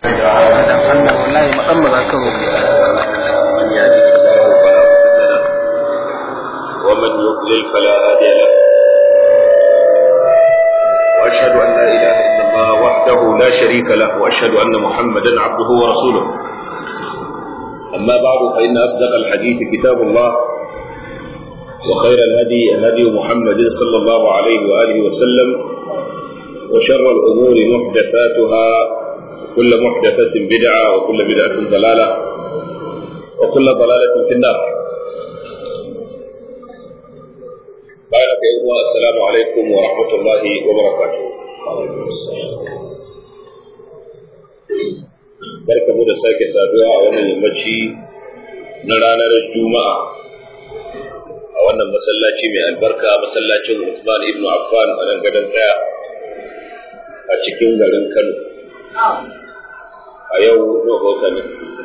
wallahi musamman za ka roƙi من يهده الله فلا مضل له ومن يضلل فلا هادي له واشهد ان لا اله الا الله وحده لا شريك له واشهد ان محمدا عبده ورسوله اما بعد فان اصدق الحديث كتاب الله وخير الهدي هدي محمد صلى الله عليه واله وسلم وشر الامور محدثاتها وكل محدثه بدعه وكل بدعه ضلاله وكل ضلالة في النار بارك الله السلام عليكم ورحمة الله وبركاته barka mu da sake saduwa a wannan yammaci na ranar juma'a a wannan masallaci mai albarka masallacin Usman ibn Affan a nan gadon daya a cikin garin Kano a yau na ne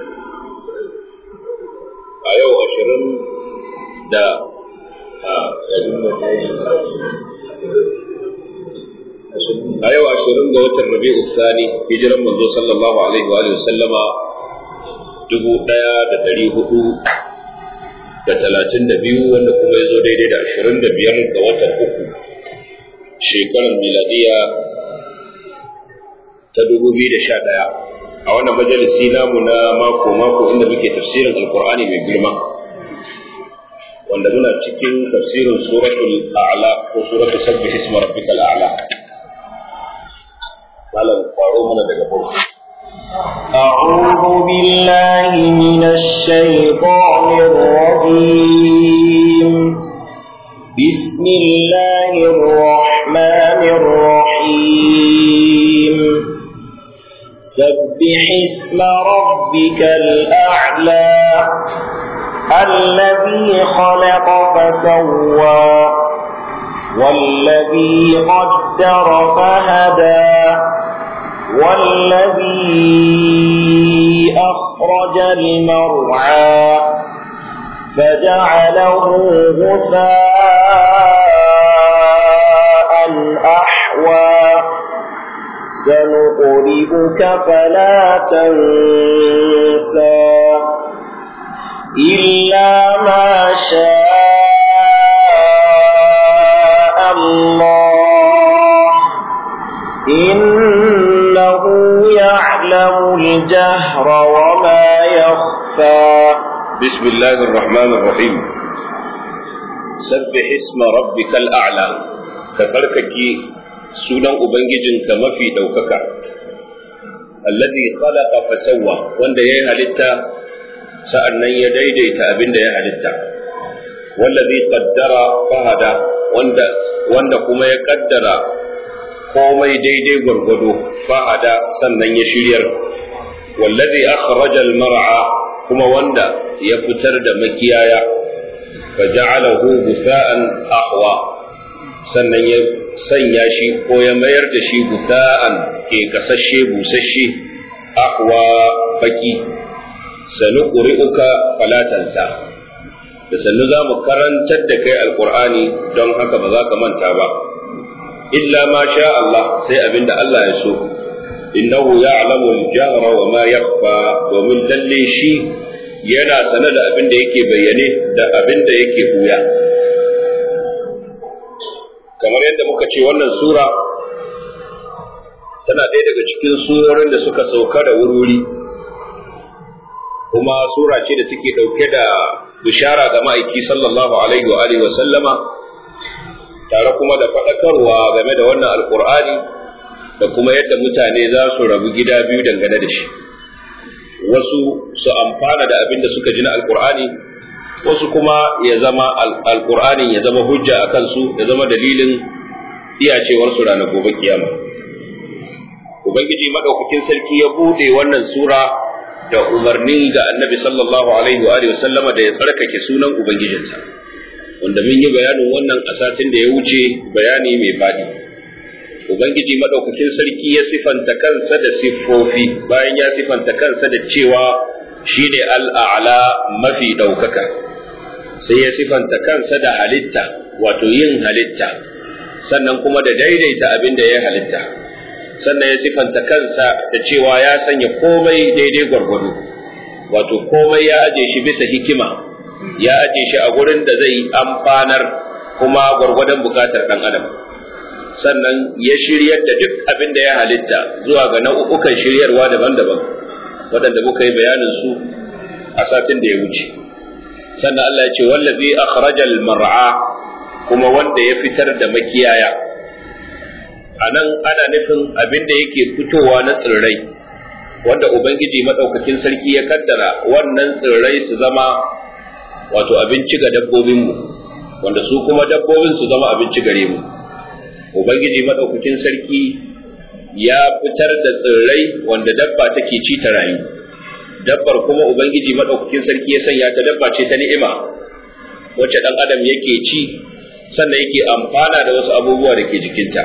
a yau ashirin da a yau ashirin ga watan rabi'u sani hijiran manzo sallallahu alaihi wa sallama dubu ɗaya da ɗari hudu da talatin da biyu wanda kuma ya zo daidai da ashirin da biyar ga watan uku shekarar miladiya ta dubu biyu da sha ɗaya a wannan majalisi namu na mako mako inda muke tafsirin alkur'ani mai girma wanda muna cikin tafsirin suratul a'la ko suratul sabbih isma rabbikal a'la malam faro mana daga farko أعوذ بالله من الشيطان الرجيم بسم الله الرحمن الرحيم سبح اسم ربك الأعلى الذي خلق فسوى والذي قدر فهدى والذي أخرج المرعى فجعله غثاء أحوى سنقرئك فلا تنسى إلا ما شاء الله إنه يعلم الجهر وما يخفى بسم الله الرحمن الرحيم سبح اسم ربك الأعلى كفركك sunan Ubangijinka mafi ɗaukaka, allazi khalaqa fasawwa wanda ya yi halitta sa'an nan ya daidaita abin da ya halitta, wallazi qaddara fahada wanda, wanda kuma ya kaddara komai daidai gwargwado fahada sannan ya shiryar, wallazi akhraja al-mar'a kuma wanda ya fitar da makiyaya, fa ja'alahu gusa'an ahwa sannan ya sanya shi ko ya mayar da shi gusa'an ke kasashe busasshe ahwa baki sanu ƙuri'uka falatansa da sannu za mu karantar da kai alƙur'ani don haka ba za ka manta ba illa ma sha Allah sai abinda Allah ya so innahu ya'lamu al-jahra wa ma yakhfa domin lalle shi yana sane da abin da yake bayyane da abin da yake buya kamar yadda muka ce wannan sura tana ɗaya daga cikin surorin da suka sauka da wurwuri kuma sura ce da take ɗauke da bishara ga ma'aiki sallallahu alaihi wa alihi wa sallama tare kuma da faɗakarwa game da wannan alƙur'ani da kuma yadda mutane za su rabu gida biyu dangane da shi wasu su amfana da abin da suka ji na alƙur'ani wasu kuma ya zama alƙur'anin ya zama hujja a kansu ya zama dalilin iyacewarsu ranar gobe kiyama ubangiji madaukakin sarki ya bude wannan sura da umarni ga annabi sallallahu alaihi wa alihi wasallama da ya tsarkake sunan ubangijinsa wanda mun yi bayanin wannan a satin da ya wuce bayani mai fadi ubangiji madaukakin sarki ya sifanta kansa da siffofi bayan ya sifanta kansa da cewa shine al'a'la mafi daukaka sai ya sifanta kansa da halitta wato yin halitta sannan kuma da daidaita abin da ya halitta sannan ya sifanta kansa da cewa ya sanya komai daidai gwargwado wato komai ya aje shi bisa hikima ya aje shi a gurin da zai amfanar kuma gwargwadon bukatar ɗan adam sannan ya shiryar da duk abin da ya halitta zuwa ga nau'ukan shiryarwa daban-daban waɗanda muka yi bayanin su a satin da ya wuce sannan Allah ya ce wallazi akhrajal mar'a kuma wanda ya fitar da makiyaya a nan ana nufin abin da yake fitowa na tsirrai wanda ubangiji madaukakin sarki ya kaddara wannan tsirrai su zama wato abinci ga dabbobinmu wanda su kuma dabbobin su zama abinci gare mu ubangiji madaukakin sarki ya fitar da tsirrai wanda dabba take ci ta rayu dabbar kuma ubangiji madaukakin sarki ya sanya ta dabba ce ta ni'ima wacce dan adam yake ci sannan yake amfana da wasu abubuwa da ke jikinta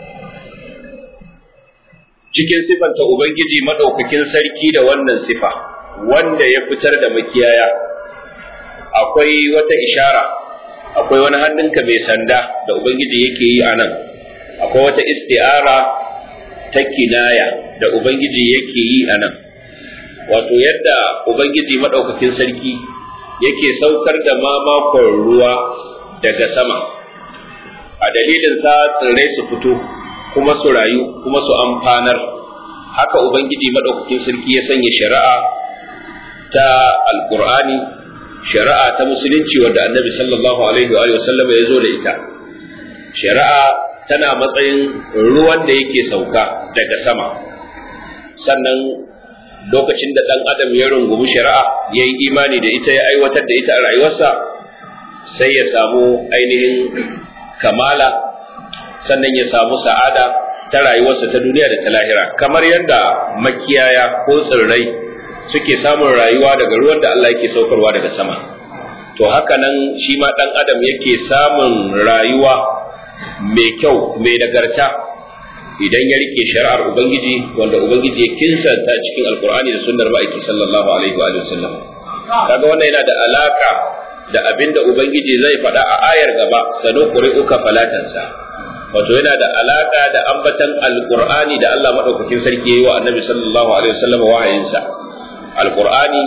cikin sifanta ubangiji madaukakin sarki da wannan sifa wanda ya fitar da makiyaya akwai wata ishara akwai wani hannunka mai sanda da ubangiji yake yi a nan akwai wata isti'ara ta kinaya da ubangiji yake yi a nan wato yadda ubangiji madaukakin sarki yake saukar da mamakon ruwa daga sama a dalilin sa tsirrai su fito kuma su rayu kuma su amfanar haka ubangiji madaukakin sarki ya sanya shari'a ta alqur'ani shari'a ta musulunci wanda annabi sallallahu alaihi wa sallam ya zo da ita shari'a tana matsayin ruwan da yake sauka daga sama sannan lokacin da ɗan adam ya rungumi shari'a ya yi imani da ita ya aiwatar da ita a rayuwarsa sai ya samu ainihin kamala sannan ya samu sa'ada ta rayuwarsa ta duniya da ta lahira kamar yadda makiyaya ko tsirrai suke samun rayuwa daga ruwan da Allah yake saukarwa daga sama to haka nan shi ma ɗan adam yake samun rayuwa mai kyau mai nagarta idan ya rike shari'ar ubangiji wanda ubangiji ya kinsanta cikin alkur'ani da sunnar ma'aiki sallallahu alaihi wa sallam kaga wannan yana da alaka da abin da ubangiji zai faɗa a ayar gaba sanu qur'uka falatansa wato yana da alaka da ambatan alkur'ani da Allah madaukakin sarki yayi wa annabi sallallahu alaihi wa sallam wahayinsa alkur'ani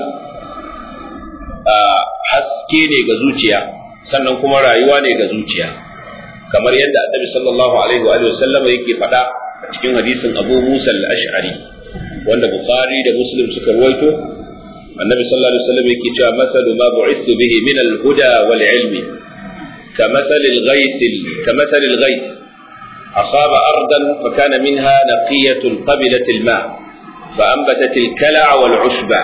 haske ne ga zuciya sannan kuma rayuwa ne ga zuciya kamar yadda annabi sallallahu alaihi wa sallam yake faɗa a cikin hadisin Abu Musa al-Ash'ari wanda Bukhari da Muslim suka rawaito annabi sallallahu alaihi wasallam yake cewa masalu ma bu'ithu bihi min al-huda wal ilmi كمثل الغيث كمثل الغيث أصاب أرضا فكان منها نقية قبلت الماء فأنبتت الكلع والعشبة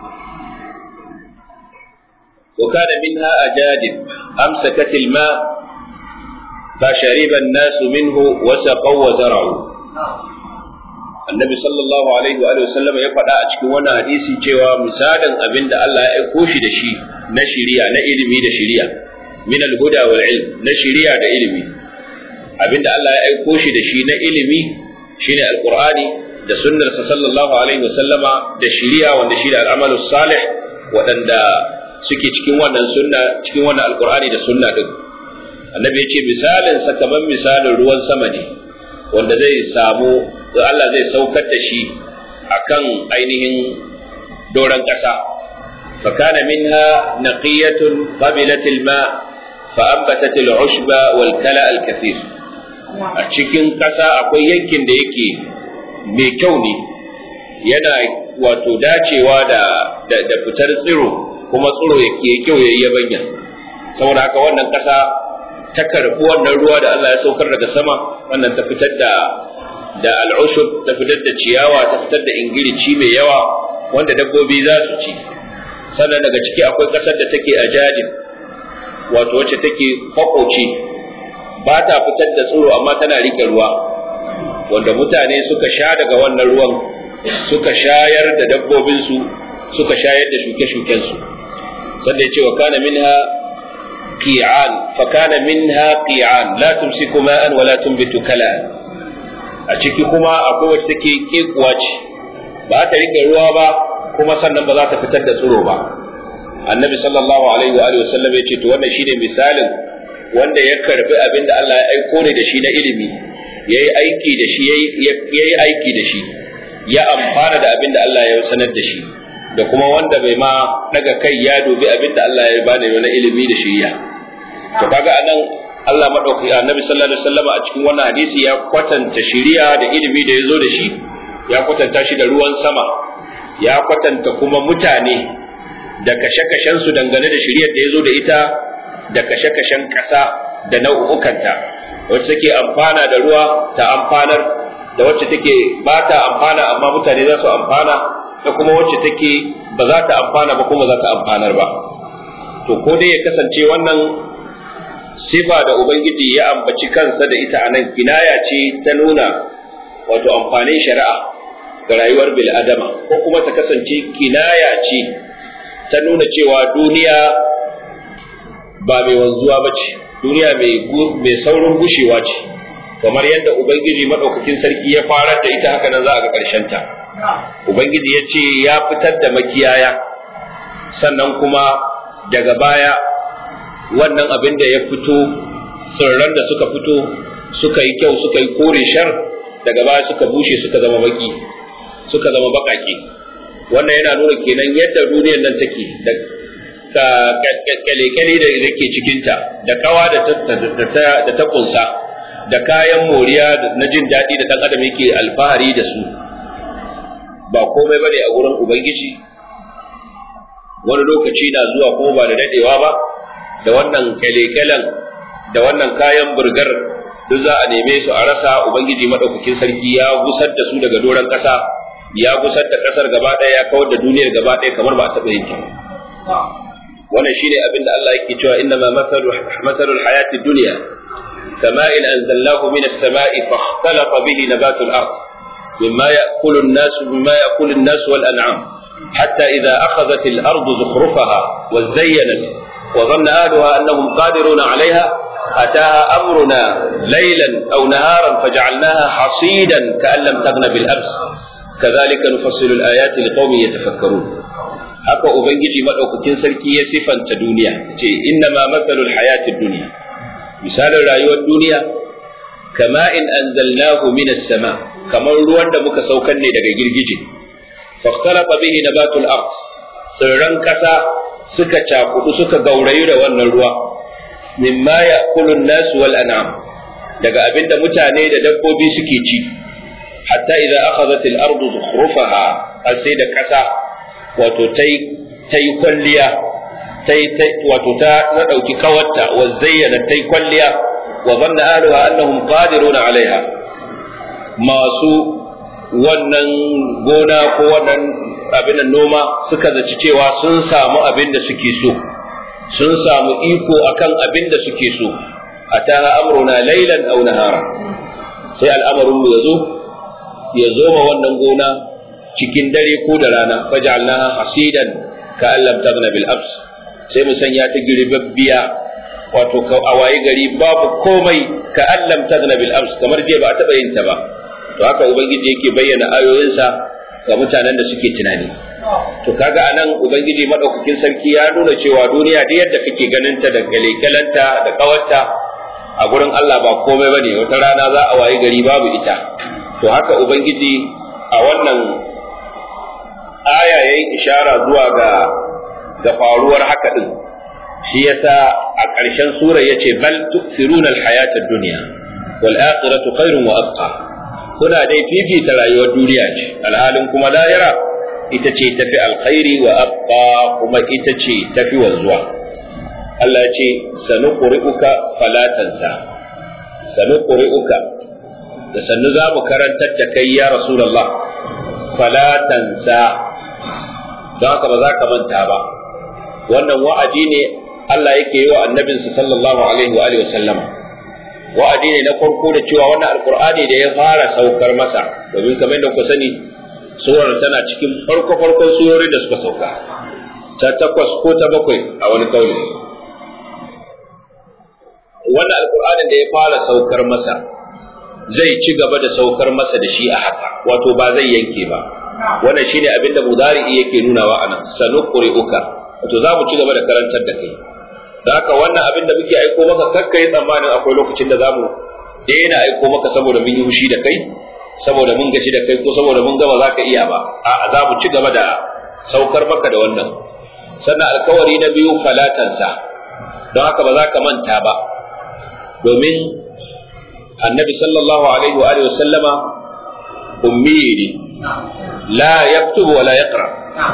وكان منها أجادب أمسكت الماء فشرب الناس منه وسقوا وزرعوا annabi sallallahu alaihi wa sallam ya faɗa a cikin wannan hadisi cewa misalin abin da Allah ya aiko shi da shi na shiriya na ilimi da shiriya min al-huda wal ilm na shiriya da ilimi abin da Allah ya aiko shi da shi na ilimi shine alqur'ani da sunnar sa sallallahu alaihi wa sallama da shiriya wanda shi da al'amalu salih waɗanda suke cikin wannan sunna cikin wannan alqur'ani da sunna din annabi ya ce misalin sa kamar misalin ruwan sama ne wanda zai samu Allah zai saukar da shi akan ainihin doron ƙasa fakana minha naqiyatun qabilat alma fa anbatat al'ushba wal kala al-kathir a cikin ƙasa akwai yankin da yake mai kyau ne yana wato dacewa da da fitar tsiro kuma tsiro yake kyau yayi yabanya saboda haka wannan ƙasa ta karɓi wannan ruwa da Allah ya saukar daga sama wannan ta fitar da da al'ushub ta fitar da ciyawa ta fitar da ingilici mai yawa wanda dabbobi za su ci sannan daga ciki akwai ƙasar da take a jadin wato wacce take kwakoci ba ta fitar da tsiro amma tana rike ruwa wanda mutane suka sha daga wannan ruwan suka shayar da dabbobinsu suka shayar da shuke-shukensu sanda ya ce wa kana minha qi'an fa kana minha qi'an la tumsiku ma'an wa la tunbitu kala'an a ciki kuma akwai wacce take kekuwa ce ba ta rike ruwa ba kuma sannan ba za ta fitar da tsiro ba annabi sallallahu alaihi wa alihi wasallam ya ce to wannan shine misalin wanda ya karbi abin da Allah ya aiko ne da shi na ilimi yayi aiki da shi yayi aiki da shi ya amfana da abin da Allah ya sanar da shi da kuma wanda bai ma daga kai ya dubi abin da Allah ya bada na ilimi da shiriya to kaga anan Allah madaukaki annabi sallallahu alaihi wasallam a cikin wannan hadisi ya kwatanta shiriya da ilimi da yazo da shi ya kwatanta shi da ruwan sama ya kwatanta kuma mutane da kashe-kashen su dangane da shiriyar da yazo da ita da kashe-kashen ƙasa da nau'ukanta wacce take amfana da ruwa ta amfanar da wacce take ba ta amfana amma mutane za su amfana da kuma wacce take ba za ta amfana ba kuma za ta amfanar ba to ko dai ya kasance wannan sifa da ubangiji ya ambaci kansa da ita anan kinaya ce ta nuna wato amfanin shari'a ga rayuwar bil'adama ko kuma ta kasance kinaya ce ta nuna cewa duniya ba mai wanzuwa ba ce duniya mai saurin gushewa ce kamar yadda ubangiji maɗaukakin sarki ya farar da ita haka nan za a ga ta. ubangiji ya ce ya fitar da makiyaya sannan kuma daga baya wannan abin da ya fito tsirran da suka fito suka yi kyau suka yi kore shar daga baya suka bushe suka zama baki suka zama bakake wannan yana nuna kenan yadda duniyar nan take da kyale-kyale da ke cikinta da kawa da ta kunsa da kayan moriya na jin daɗi da ɗan adam yake alfahari da su ba komai bane a gurin ubangiji wani lokaci na zuwa kuma ba da daɗewa ba da wannan kyale-kyalen da wannan kayan burgar duk za a neme su a rasa ubangiji maɗaukakin sarki ya gusar da su daga doron ƙasa ya gusar da ƙasar gaba ɗaya ya kawar da duniyar gaba ɗaya kamar ba a taɓa yin wannan shine abin da Allah yake cewa inna ma masalu masalul hayati dunya kama'in anzalnahu min as-sama'i fakhtalata bihi nabatu al-ard mimma ya'kulu an-nas mimma ya'kulu an-nas wal an'am hatta idha akhadhat al-ardu zukhrufaha wa zayyanat wa dhanna ahluha annahum qadiruna 'alayha أتاها أمرنا ليلا أو نهارا فجعلناها حصيدا كأن لم تغن بالأمس كذلك نفصل الآيات لقوم يتفكرون haka ubangiji madaukakin sarki ya sifanta duniya ce inna ma matsalul hayatid duniya misalin rayuwar duniya kama in anzalnahu minas sama kamar ruwan da muka saukan ne daga girgije fahtalafa bihi nabatul ard tsirran kasa suka cakudu suka gaurayu da wannan ruwa mimma ya'kulu an-nas wal an'am daga abinda mutane da dabbobi suke ci hatta idza akhadhat al-ardu zukhrufaha sai da kasa wato ta yi kwalliya wato ta na ɗauki kawarta wa zayyana ta yi kwalliya wa zanna ahluha annahum qadiruna alaiha masu wannan gona ko wannan abin noma suka zaci cewa sun samu abin da suke so sun samu iko akan abin da suke so ataha amruna laylan aw nahara sai al'amarin mu yazo ya zo ma wannan gona cikin dare ko da rana faj'alnaha hasidan ka allam tabna bil abs sai mu sanya ta girbabbiya wato ka awaye gari babu komai ka allam tabna bil abs kamar je ba a taba yin ta ba to haka ubangiji yake bayyana ayoyinsa ga mutanen da suke tunani to kaga anan ubangiji madaukakin sarki ya nuna cewa duniya da yadda kake ganin ta da galekalanta da kawarta a gurin Allah ba komai bane wata rana za a waye gari babu ita to haka ubangiji a wannan aya yayi ishara zuwa ga ga faruwar haka din shi yasa a ƙarshen sura yace bal tu'thiruna al-hayata ad-dunya wal akhiratu khairun wa abqa kuna dai fifita rayuwar duniya ce alhalin kuma lahira ita ce tafi alkhairi wa abqa kuma ita ce tafi wanzuwa Allah ya ce sanuqri'uka fala tansa sanuqri'uka da sannu za mu karantar da kai ya rasulullah fala tansa don haka ba za ka manta ba wannan wa'adi ne Allah yake yi wa annabinsa sallallahu alaihi wa alihi wa sallama wa'adi ne na farko da cewa wannan alqur'ani da ya fara saukar masa domin kamar da ku sani surar tana cikin farko farkon surorin da suka sauka ta takwas ko ta bakwai a wani kauli wannan alqur'anin da ya fara saukar masa zai ci gaba da saukar masa da shi a haka wato ba zai yanke ba wannan shine abin da mudari'i yake nunawa anan sanuqri'uka wato za mu ci gaba da karantar da kai da haka wannan abin da muke aiko maka kakka yi tsammanin akwai lokacin da zamu daina aiko maka saboda mun yi hushi da kai saboda mun gaji da kai ko saboda mun gaba za ka iya ba a za mu ci gaba da saukar maka da wannan sannan alkawari na biyu falatansa don haka ba za ka manta ba domin annabi sallallahu alaihi wa alihi sallama ummi ne la yaktubu wa la yaqra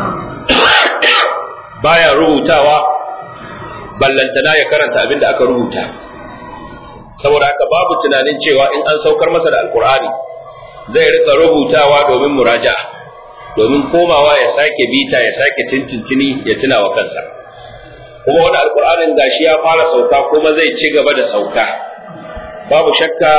baya rubutawa ballantana ya karanta abin da aka rubuta saboda haka babu tunanin cewa in an saukar masa da alkur'ani zai rika rubutawa domin muraja domin komawa ya sake bita ya sake tintintini ya tuna wa kansa kuma wani alkur'anin gashi ya fara sauka kuma zai ci gaba da sauka babu shakka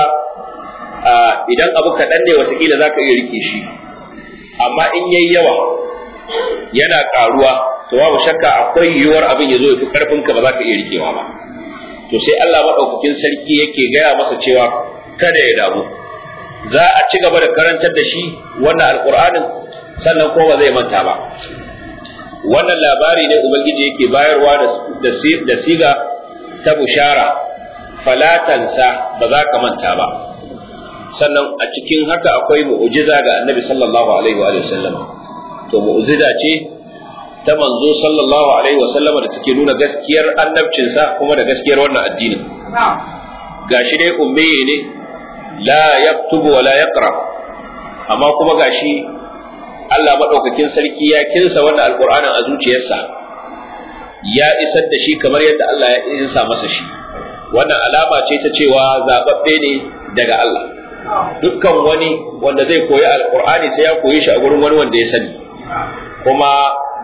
idan abu kaɗan ne watakila za ka iya rike shi amma in yayi yawa yana ƙaruwa to babu shakka akwai yiwuwar abin ya zo ya fi ƙarfinka ba za ka iya rikewa ba to sai Allah maɗaukakin sarki yake gaya masa cewa kada ya damu za a ci gaba da karantar da shi wannan alƙur'anin sannan ko ba zai manta ba wannan labari ne ubangiji yake bayarwa da siga ta bushara falatansa ba za ka manta ba sannan a cikin haka akwai mu'jiza ga annabi sallallahu alaihi wa sallam to mu'jiza ce ta manzo sallallahu alaihi wa sallama da take nuna gaskiyar annabcinsa kuma da gaskiyar wannan addinin gashi dai ummi ne la yaktubu wa la yaqra amma kuma gashi Allah madaukakin sarki ya kinsa wannan alqur'anin a zuciyarsa ya isar da shi kamar yadda Allah ya insa masa shi wannan alama ce ta cewa zababbe ne daga Allah dukkan wani wanda zai koyi alqur'ani sai ya koyi shi a gurin wani wanda ya sani kuma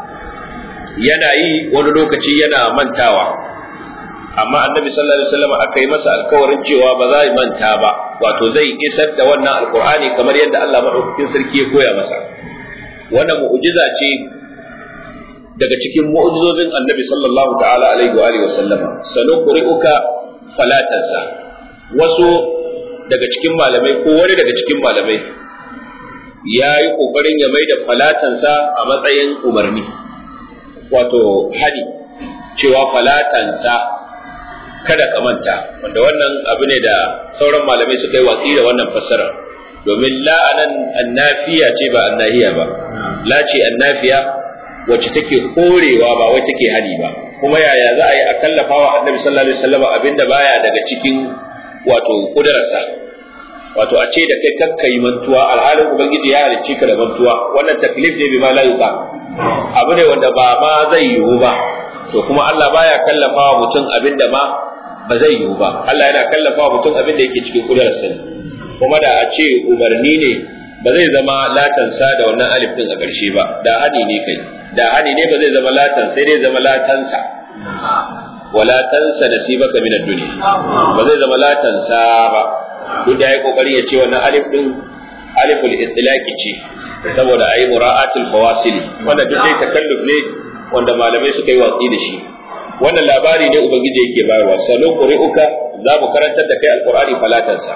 yana yi wani lokaci yana mantawa amma annabi sallallahu alaihi wasallam aka yi masa alkawarin cewa ba za manta ba wato zai isar da wannan alqur'ani kamar yadda Allah madaukakin sarki ya koya masa wannan mu'jiza ce daga cikin mu'jizozin annabi sallallahu ta'ala alaihi wa alihi wasallama sanuqri'uka falatansa wasu daga cikin malamai ko wani daga cikin malamai ya yi kokarin ya mai da falatansa a matsayin umarni wato hadi cewa falatansa kada ka manta wanda wannan abu ne da sauran malamai suka yi watsi da wannan fassara domin la anan annafiya ce ba annahiya ba la ce annafiya wacce take korewa ba wai take hani ba kuma yaya za a yi a kallafa wa annabi sallallahu alaihi wasallam abinda baya daga cikin wato kudararsa wato a ce da kai kakka yi mantuwa alhalin ubangiji ya halicce ka da mantuwa wannan taklif ne bi ma la yuqa abu ne wanda ba ma zai yiwu ba to kuma Allah baya kallafa wa mutum abinda ma ba zai yiwu ba Allah yana kallafa wa mutum abinda yake cikin kudararsa ne kuma da a ce umarni ne ba zai zama latansa da wannan alif din a ƙarshe ba da hani ne kai da hani ne ba zai zama latan sai dai zama latansa wala tansa nasibaka min ad-dunya ba zai zama latansa ba duk da yayi kokari ya ce wannan alif din aliful itlaqi ce saboda ayi mura'atul fawasili wanda duk dai takalluf ne wanda malamai suka yi watsi da shi wannan labari ne ubangiji yake bayarwa salo qur'uka za mu karantar da kai alqur'ani falatansa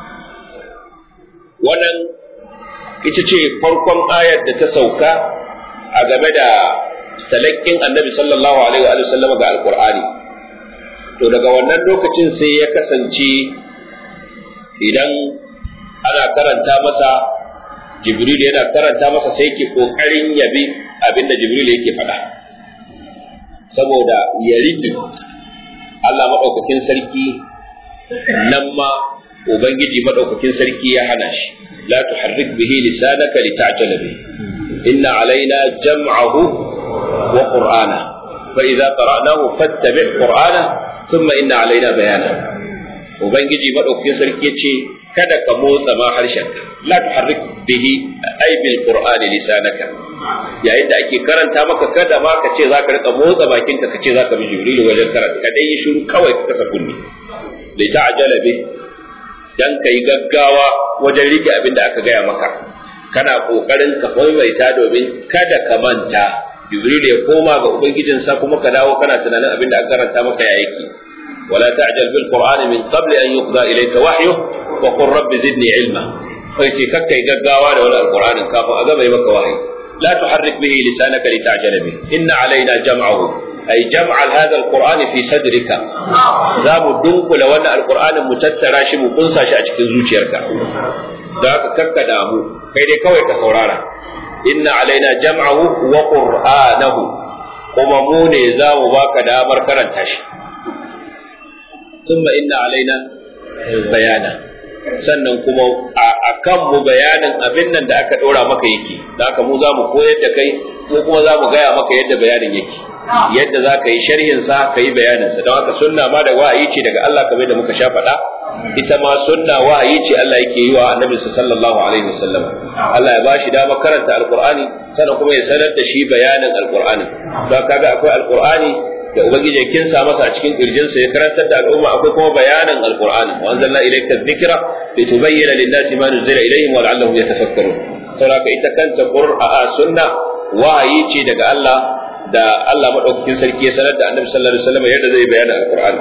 wannan ita ce farkon ayar da ta sauka a game da talakkin annabi sallallahu alaihi wa sallam ga alqur'ani to daga wannan lokacin sai ya kasance idan ana karanta masa jibril yana karanta masa sai yake kokarin yabi abinda jibril yake faɗa saboda ya rike Allah maɗaukakin sarki nan ma ubangiji maɗaukakin sarki ya hana shi la tuharrik bihi lisanaka lita'jala bihi inna alaina jam'ahu wa qur'ana fa idza qara'nahu fattabi' qur'ana thumma inna alaina bayana ubangiji maɗaukakin sarki ce kada ka motsa ma harshenka la tuharrik bihi ay bil qur'ani lisanaka yayin da ake karanta maka kada ma ka ce zaka rika motsa bakinka ka ce zaka bi jibril wajen karanta ka dai yi shiru kawai ka kasa kunni li ta'jala bi dan kai gaggawa wajen rike abin da aka gaya maka kana kokarin ka maimaita domin kada ka manta jibril ya koma ga ubangijinsa kuma ka dawo kana tunanin abin da aka karanta maka ya yake ولا تعجل بالقرآن من قبل أن يقضى إليك وحيه وقل رب زدني علما فيتي ككي قاوا ولا القرآن كافو أقام يمك وحي لا تحرك به لسانك لتعجل به إن علينا جمعه ay jam'al hadha alqur'ani fi sadrika za mu dunkula wannan alqur'anin mu tattara shi mu kunsa shi a cikin zuciyarka da ka kakka damu kai dai kawai ka saurara inna alaina jam'ahu wa qur'anahu kuma mu ne za mu baka damar karanta shi thumma inna alaina bayana sannan kuma a kan mu bayanin abin nan da aka ɗora maka yake da haka mu za mu koyar da kai ko kuma za mu gaya maka yadda bayanin yake yadda za ka yi sharhin sa ka yi bayanin sa don haka sunna ma da wa'ayi ce daga Allah kamar da muka sha faɗa ita ma sunna wa'ayi ce Allah yake yi wa annabi sallallahu alaihi wasallam Allah ya bashi dama karanta alqur'ani sannan kuma ya sanar da shi bayanin alqur'ani don kaga akwai alqur'ani da ubangiji ya kinsa masa a cikin kirjinsa ya karantar da al'umma akwai kuma bayanin alqur'ani wa anzalna ilayka dhikra litubayyana lin-nasi ma nuzila ilayhim wa la'allahum yatafakkarun saboda ita kanta qur'a sunna wahayi ce daga Allah da Allah madaukakin sarki ya sanar da Annabi sallallahu alaihi wasallam yadda zai bayana alqur'ani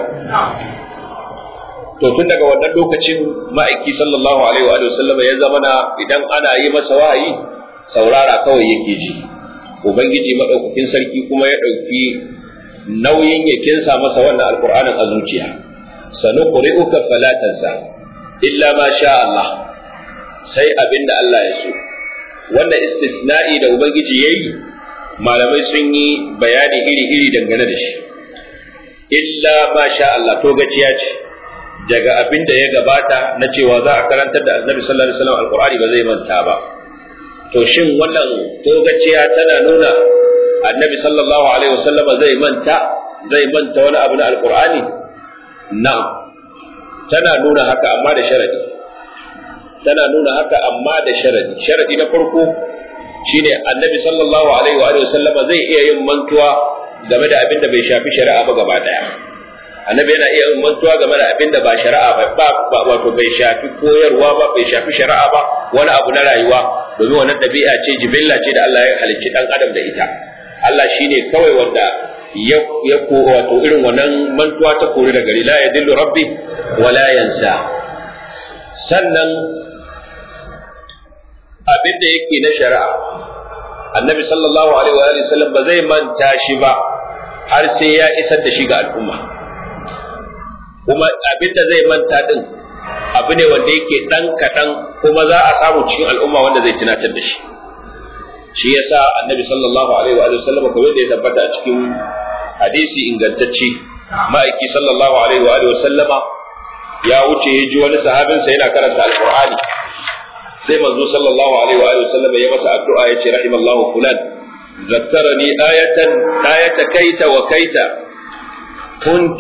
to tun daga wannan lokacin ma'aiki sallallahu alaihi wa sallam ya zamana idan ana yi masa wahayi saurara kawai yake ji ubangiji madaukakin sarki kuma ya dauki nauyin ya kinsa masa wannan alqur'anin a zuciya sanuqri'uka fala tansa illa ma sha Allah sai abinda Allah ya so wannan istithna'i da ubangiji yayi malamai sun yi bayani iri-iri dangane da shi illa ma sha Allah to gaciya ce daga abin da ya gabata na cewa za a karantar da annabi sallallahu alaihi wasallam alqur'ani ba zai manta ba to shin wannan togaciya tana nuna annabi sallallahu alaihi wasallam zai manta zai manta wani abu na alqur'ani na'am tana nuna haka amma da sharadi tana nuna haka amma da sharadi sharadi na farko shine annabi sallallahu alaihi wa sallama zai iya yin mantuwa game da abin da bai shafi shari'a ba gaba daya annabi yana iya yin mantuwa game da abin da ba shari'a ba ba wato bai shafi koyarwa ba bai shafi shari'a ba wani abu na rayuwa domin wannan dabi'a ce jibilla ce da Allah ya halicci dan adam da ita Allah shine kawai wanda ya ya ko wato irin wannan mantuwa ta kore da gari la yadillu rabbi wa la yansa sannan abin da yake na shari'a annabi sallallahu alaihi wa sallam ba zai manta shi ba har sai ya isar da shi ga al'umma kuma abin da zai manta din abu ne wanda yake dan kaɗan kuma za a samu cikin al'umma wanda zai tunatar da shi shi yasa annabi sallallahu alaihi wa sallam kamar da ya tabbata a cikin hadisi ingantacce ma'aiki sallallahu alaihi wa sallama ya wuce ya ji wani sahabinsa yana karanta alqur'ani sai manzo sallallahu alaihi wa sallam ya masa addu'a ya ce rahimallahu fulan zakkarani ayatan ayata kaita wa kaita كنت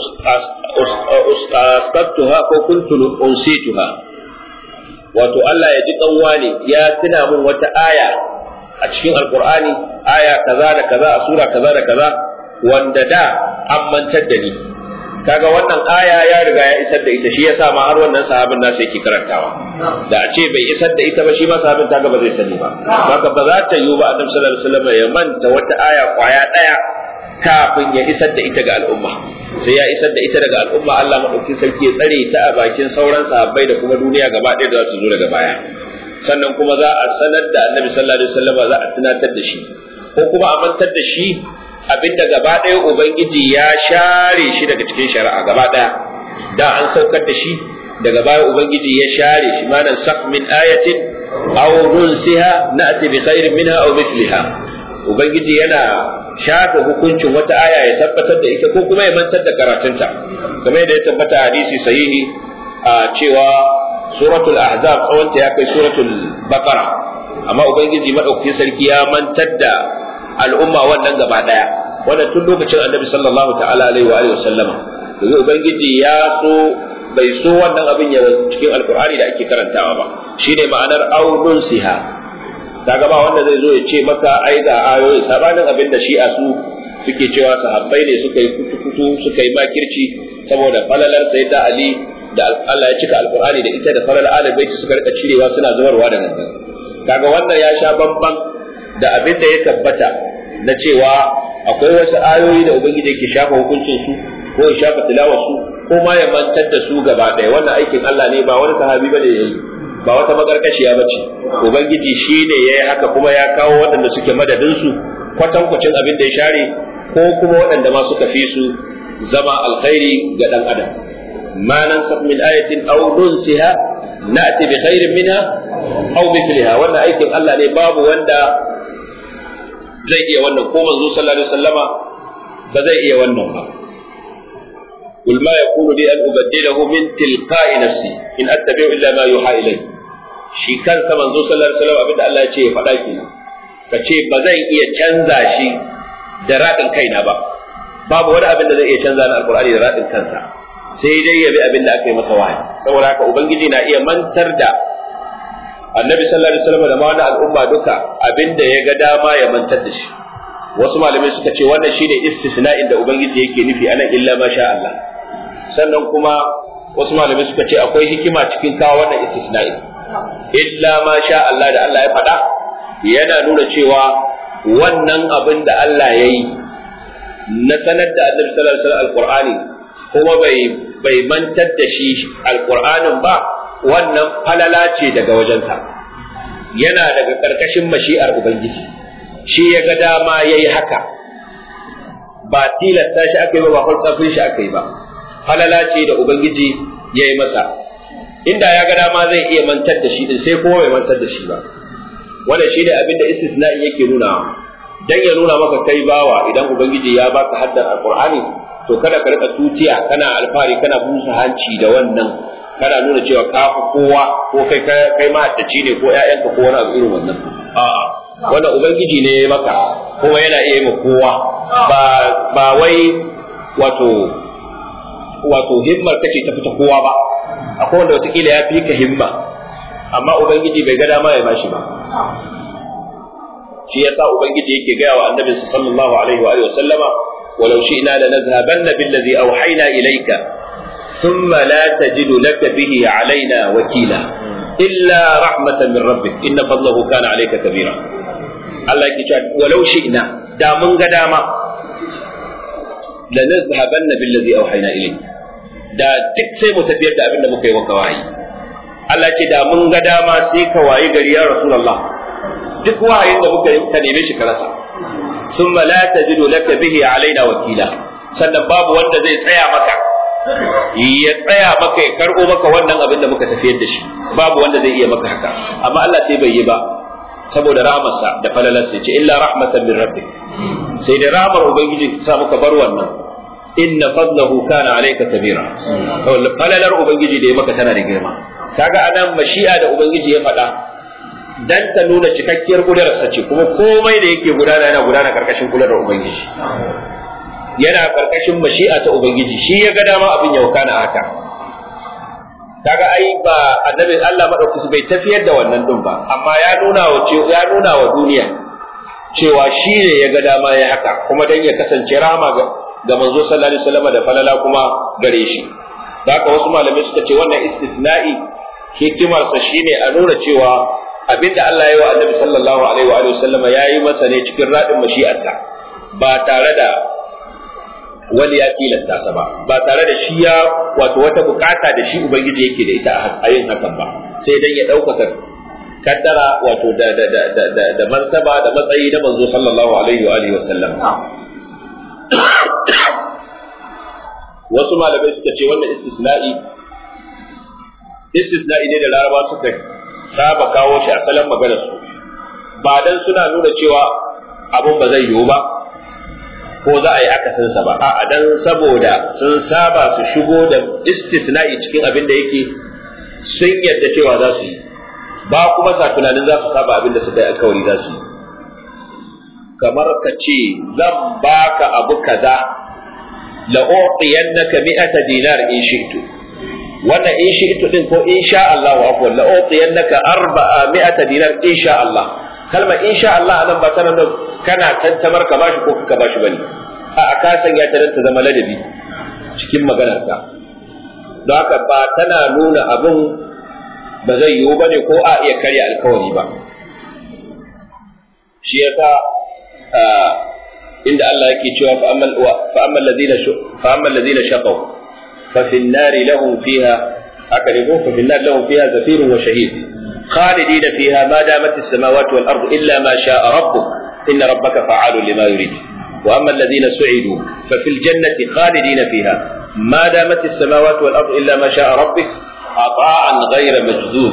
أسقطتها وكنت أنسيتها wato Allah ya ji kanwa ne ya tuna min wata aya a cikin alkur'ani aya kaza da kaza a sura kaza da kaza wanda da an mantar da ni kaga wannan aya ya riga ya isar da ita shi yasa ma har wannan sahabin nasa yake karantawa da a ce bai isar da ita ba shi ma sahabin ta ba zai sani ba haka ba za ta yiwu ba annabi sallallahu alaihi wasallam ya manta wata aya kwaya daya kafin ya isar da ita ga al'umma sai ya isar da ita daga al'umma Allah madaukakin sarki ya tsare ta a bakin sauran sahabbai da kuma duniya gaba ɗaya da za su zo daga baya sannan kuma za a sanar da annabi sallallahu alaihi wasallam za a tunatar da shi ko kuma a mantar da shi abinda gaba ɗaya ubangiji ya share shi daga cikin shari'a gaba ɗaya da an saukar da shi daga baya ubangiji ya share shi manan sak min ayatin aw nunsiha na'ti bi khairin minha aw mithliha ubangiji yana shafe hukuncin wata aya ya tabbatar da ita ko kuma ya mantar da karatunta kamar yadda ya tabbata hadisi sahihi a cewa suratul ahzab tsawonta ya kai suratul baqara amma ubangiji madaukakin sarki ya mantar da al'umma wannan gaba daya wannan tun lokacin annabi sallallahu ta'ala alaihi wa alihi wasallama domin ubangiji ya so bai so wannan abin ya cikin alqur'ani da ake karantawa ba shine ma'anar audun siha kaga ba wanda zai zo ya ce maka ai ga ayoyi sabanin abin da shi'a su suke cewa sahabbai ne suka yi kutu-kutu suka yi makirci saboda falalar sayyida ali da Allah ya cika alqur'ani da ita da falalar ahlul bait suka rika cirewa suna zubarwa da nan kaga wannan ya sha bamban da abin da ya tabbata na cewa akwai wasu ayoyi da ubangiji yake shafa hukuncin su ko ya shafa tilawar su ko ma ya mantar da su gaba ɗaya wannan aikin Allah ne ba wani sahabi bane yayi ba wata magarkashiya ba ce ubangiji shi ne ya yi haka kuma ya kawo waɗanda suke madadin su kwatankwacin abin da ya share ko kuma waɗanda ma suka fi su zama alkhairi ga ɗan adam ma nan min ayatin aw nunsiha na'ti bi khairin minha aw mithliha wannan aikin Allah ne babu wanda zai iya wannan ko manzo sallallahu alaihi wasallama ba zai iya wannan ba قل ما يكون لي أن أبدله من تلقاء نفسي إن أتبع إلا ما يوحى إلي shi kansa manzo sallallahu alaihi wasallam abinda Allah ya ce ya faɗa kenan ka ce ba zan iya canza shi da raɗin kaina ba babu wani abin da zai iya canza na alkur'ani da raɗin kansa sai dai ya bi abin da aka yi masa wahayi saboda haka ubangiji na iya mantar da annabi sallallahu alaihi wasallam da ma wani al'umma duka abin da ya ga dama ya mantar da shi wasu malamai suka ce wannan shine istisna'in da ubangiji yake nufi anan illa ma sha Allah sannan kuma wasu malamai suka ce akwai hikima cikin kawo wannan istisna'in illa ma sha Allah da Allah ya faɗa yana nuna cewa wannan abin da Allah ya yi na sanar da annabi sallallahu alaihi wasallam alqur'ani kuma bai bai mantar da shi alqur'anin ba wannan falala ce daga wajensa yana daga karkashin mashi'ar ubangiji shi ya ga dama yayi haka ba tilasta shi aka yi ba ba fartsafin shi aka yi ba falala ce da ubangiji ya yi masa inda ya ga dama zai iya mantar da shi din sai kuma bai mantar da shi ba wannan shine abin da istisna'i yake nuna dan ya nuna maka kai bawa idan ubangiji ya baka haddar alqur'ani to kada ka rika tutiya kana alfari kana busa hanci da wannan kana nuna cewa ka fi kowa ko kai kai mahaddaci ne ko ƴaƴanka ko wani abu irin wannan a'a wannan ubangiji ne ya maka kuma yana iya yi kowa ba ba wai wato wato himmar kace ta fita kowa ba akwai wanda watakila ya fi ka himma amma ubangiji bai ga dama ya bashi ba shi yasa ubangiji yake gaya wa annabi sallallahu alaihi wa alihi wa sallama walau shi'na lanadhhabanna billadhi awhayna ilayka thumma la tajidu laka bihi alaina wakila illa rahmatan min rabbik inna fadlahu kana alayka kabira Allah yake cewa walau shi'na da mun ga dama lanadhhabanna billadhi awhayna ilayka da duk sai mu tafiyar da abin da muka yi maka wahayi Allah ce da mun ga dama sai ka wayi gari ya Rasulullah duk wahayin da muka yi ka neme shi ka rasa summa la tajidu laka bihi alaina wakila sannan babu wanda zai tsaya maka ya tsaya maka ya karbo maka wannan abin da muka tafiyar da shi babu wanda zai iya maka haka amma Allah sai bai yi ba saboda rahmarsa da falalarsa ya ce illa rahmatan min rabbik sai da rahmar ubangiji sa muka bar wannan inna fadlahu kana alayka kabira falalar ubangiji da ya maka tana da girma kaga anan mashi'a da ubangiji ya faɗa dan ta nuna cikakkiyar kudararsa ce kuma komai da yake gudana yana gudana karkashin kudarar ubangiji yana karkashin mashi'a ta ubangiji shi ya ga dama abin ya wakana haka kaga ai ba annabi Allah madaukaki bai tafiyar da wannan din ba amma ya nuna wa ya nuna wa duniya cewa shi ne ya ga dama ya haka kuma dan ya kasance rama ga ga manzo sallallahu alaihi wasallam da falala kuma gare shi haka wasu malamai suka ce wannan istisna'i hikimarsa shine a nuna cewa abinda Allah ya yi wa annabi sallallahu alaihi wa sallama ya yi masa ne cikin radin mashi'arsa ba tare da wani ya tilasta sa ba ba tare da shi ya wato wata bukata da shi ubangiji yake da ita a yin hakan ba sai dan ya ɗaukaka kaddara wato da da da da da, da martaba da matsayi na manzo sallallahu alaihi wa alihi wa sallam wasu malamai suka ce wannan istisna'i istisna'i ne da laraba suka saba kawo shi a salon maganar su ba dan suna nuna cewa abun ba zai yiwu ba ko za a yi akasinsa ba a'a dan saboda sun saba su shigo da istisna'i cikin abin da yake sun yarda cewa za su yi ba kuma sa tunanin za su saba abin da suka yi alkawari za su yi kamar ka ce zan baka abu kaza la uqiyannaka mi'ata dinar in shi'tu wannan in shi'tu din ko in sha Allah wa afwan la uqiyannaka arba'a mi'ata dinar in sha Allah kalma in sha Allah anan ba tana da kana tantamar ka bashi ko ka bashi bane a ka sanya ta ta zama ladabi cikin maganar ka don haka ba tana nuna abin ba zai yiwu bane ko a iya karya alkawari ba shi yasa inda Allah yake cewa fa ammal fa ammal ladina fa ammal ladina shaqaw fa fi an-nar lahum fiha haka ne ko fa fi an-nar lahum fiha zafirun wa shahid خالدين فيها ما دامت السماوات والأرض إلا ما شاء ربك إن ربك فعال لما يريد wa amma alladhina su'idu fa fil jannati khalidina fiha ma damat as-samawati wal ardu illa ma sha'a rabbik ata'an ghayra majzuz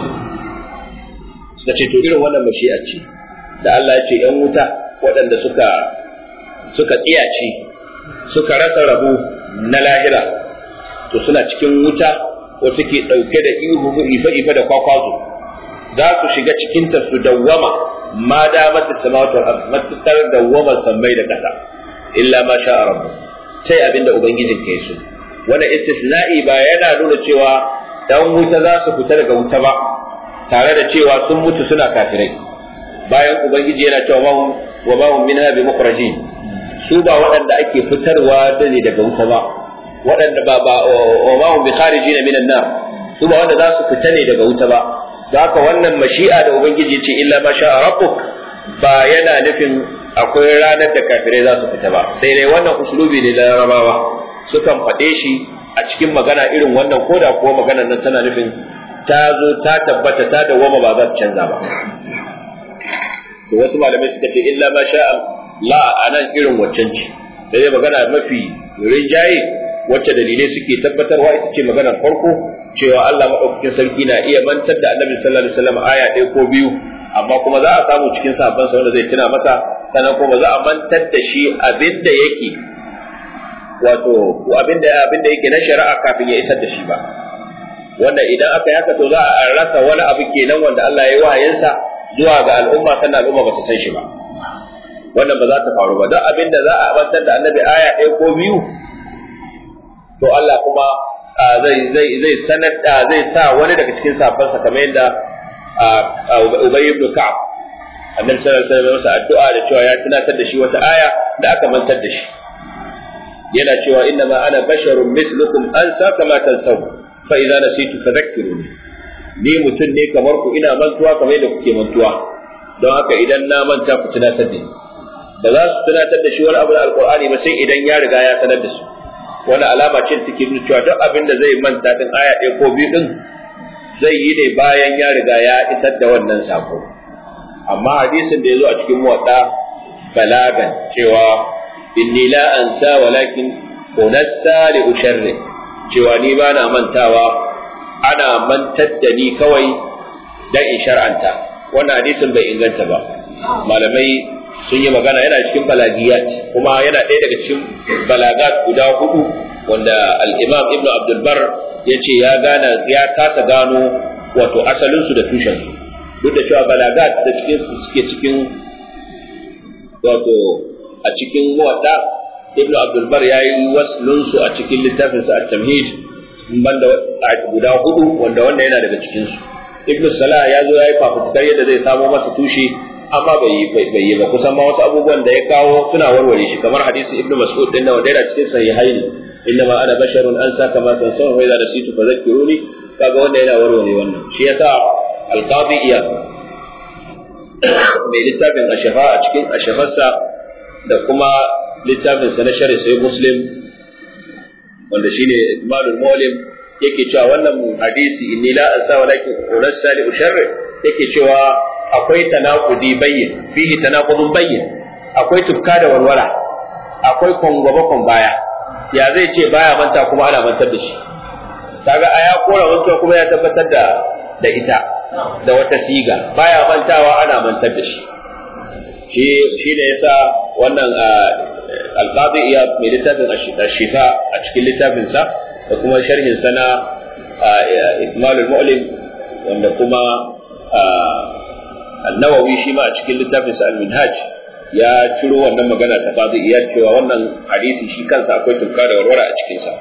suka ce to irin wannan mashi'a ce da Allah ya ce ‘yan wuta waɗanda suka suka tsiyace suka rasa rabu na lahira to suna cikin wuta wata ke ɗauke da ihu ife-ife da kwakwazo za su shiga cikinta su dawwama ma da mata samawatu matukar dawwamar sammai da ƙasa illa ma sha rabbu sai abinda ubangijin ka so wannan istisna'i ba yana nuna cewa dan wuta za su fita daga wuta ba tare da cewa sun mutu suna kafirai bayan ubangiji yana cewa wa ma hum minha bi mukhrajin su ba waɗanda ake fitarwa da ne daga wuta ba waɗanda ba ba wa ma hum bi kharijin minan nar su ba wanda za su fita ne daga wuta ba haka wannan mashi'a da ubangiji ce illa ma sha rabbuk ba yana nufin akwai ranar da kafirai za su fita ba sai dai wannan uslubi ne na larabawa sukan faɗe shi a cikin magana irin wannan koda kuwa maganar nan tana nufin ta zo ta tabbata ta dawwama ba za ta canza ba to wasu malamai suka ce illa ma sha la anan irin waccan ce da dai magana mafi rinjaye wacce dalilai suke tabbatarwa ita ce maganar farko cewa Allah madaukakin sarki na iya mantar da Annabi sallallahu alaihi wasallam aya ɗaya ko biyu amma kuma za a samu cikin sahabban sa wanda zai tuna masa sannan kuma za a mantar da shi abinda yake wato abinda abinda yake na shari'a kafin ya isar da shi ba wanda idan aka yi haka to za a rasa wani abu kenan wanda Allah ya yi wahayinsa zuwa ga al'umma sannan al'umma ba su san shi ba wannan ba za ta faru ba don abin da za a bantar da annabi aya ɗaya ko biyu to Allah kuma zai zai zai sanar da zai sa wani daga cikin safansa kamar yadda Ubay ibn Ka'ab annabi sallallahu alaihi wasallam masa addu'a da cewa ya tunatar da shi wata aya da aka mantar da shi yana cewa inna ma ana basharun mithlukum ansa kama tansaw fa idza nasitu fadhakkiruni ni mutum ne kamar ku ina mantuwa kamar yadda kuke mantuwa don haka idan na manta ku tunatar da ni ba za su tunatar da shi wani abu da alqur'ani ba sai idan ya riga ya sanar da su wani alama ce take nuna cewa duk abin da zai manta din aya ɗaya ko biyu din zai yi ne bayan ya riga ya isar da wannan sako amma hadisin da ya zo a cikin muwadda balagan cewa inni la ansa walakin unassa li usharri cewa ni ba na mantawa ana mantar da ni kawai dan in shar'anta wannan hadisin bai inganta ba malamai sun yi magana yana cikin balagiyat kuma yana ɗaya daga cikin balagat guda hudu wanda al-imam ibnu abdul bar ya ce ya gana ya kasa gano wato asalinsu da tushensu duk da cewa balagat da cikin su suke cikin wato a cikin muwadda ibnu abdul bar ya yi waslunsu a cikin littafinsa at-tamhid banda guda hudu wanda wanda yana daga cikin su ibnu salah ya zo ya yi fafutukar yadda zai samo masa tushe amma bai yi bai yi ba kusan ma wasu abubuwan da ya kawo suna warware shi kamar hadisi ibnu mas'ud din da wanda yana cikin sahihaini innama ana basharun ansa kama tansaw wa idza nasitu fadhakkiruni kaga wanda yana warware wannan shi yasa alqadi iya mai littafin ashafa a cikin ashafarsa da kuma littafin sa na shari'a sai muslim wanda shine ikmalul mu'lim yake cewa wannan hadisi inni la ansa walakin unassa li usharri yake cewa akwai tanaqudi bayyin fihi tanaqudun bayyin akwai tufka da warwara akwai kongaba kon baya ya zai ce baya manta kuma ana mantar da shi kaga aya kora mantuwa kuma ya tabbatar da da ita da wata siga baya mantawa ana mantar da shi shi shi ne yasa wannan alqadi iya mai littafin ashifa a cikin littafin sa da kuma sharhin sa na ikmalul mu'lim wanda kuma an-nawawi shi ma a cikin littafin sa al-minhaj ya ciro wannan magana ta qadi iya cewa wannan hadisi shi kansa akwai tuka da warwara a cikin sa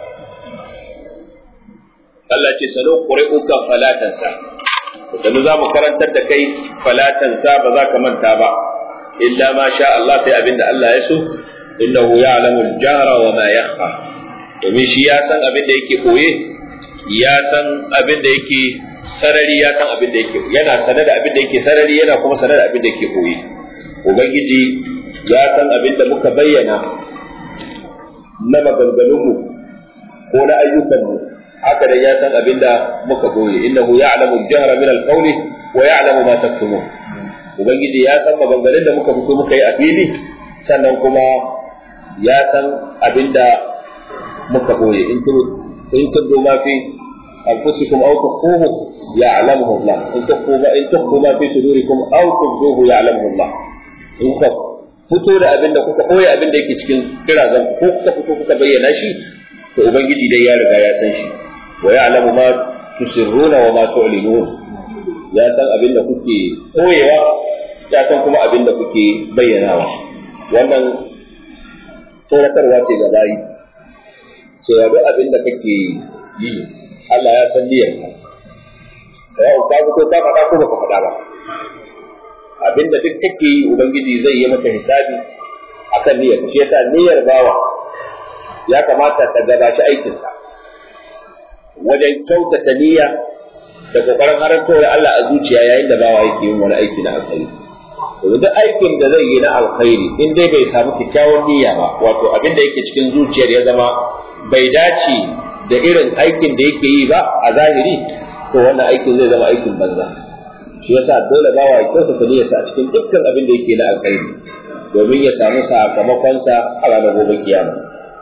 Allah ce salo ƙuri'uka falatansa sannu za mu karantar da kai falatansa ba za ka manta ba illa ma sha Allah sai abinda Allah ya so innahu ya'lamu al-jahra wa ma yakhfa domin shi ya san abin da yake koye ya san abin da yake sarari ya san abin da yake yana sane da abin da yake sarari yana kuma sane da abin da yake koye ubangiji ya san abin da muka bayyana na maganganunmu ko na ayyukanmu haka da ya san abin da muka goye innahu ya'lamu al-jahra min al-qawli wa ya'lamu ma taktumun ubangiji ya san maganganun da muka fito muka yi a fili sannan kuma ya san abinda muka boye in tu in tudu ma fi anfusikum aw tukhfuhu ya'lamuhu Allah in tukhfu ma in tukhfu ma fi sudurikum aw tukhfuhu ya'lamuhu Allah in ka fito da abinda kuka boye abinda yake cikin kirazan ko kuka fito kuka bayyana shi to ubangiji dai ya riga ya san shi wa ya'lamu ma tusirruna wa ma tu'linun ya san abinda kuke boyewa ya san kuma abinda kuke bayyanawa wannan tsoratarwa ce ga bayi cewa duk abin da kake yi Allah ya san niyyar ka sai ka fito ka faɗa ko baka faɗa ba abin da duk kake yi ubangiji zai yi maka hisabi akan niyyar shi yasa niyyar bawa ya kamata ta gabaci aikinsa wajen kyautata niyya da kokarin haranto da Allah a zuciya yayin da bawa yake yin wani aiki na alkhairi to duk aikin da zai yi na alkhairi in dai bai samu kyakkyawan niyya ba wato abin da yake cikin zuciyar ya zama bai dace da irin aikin da yake yi ba a zahiri to wannan aikin zai zama aikin banza shi yasa dole bawa ya kyautata niyyarsa a cikin dukkan abin da yake na alkhairi domin ya samu sakamakonsa a ranar gobe kiyama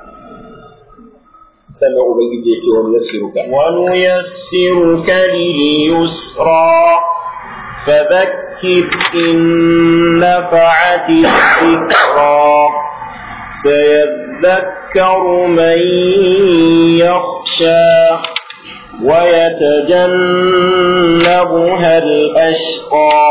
sannan ubangiji ya ce wani yassiruka wani yassiruka lil yusra فذكر إن نفعت الذكرى سيذكر من يخشى ويتجنبها الأشقى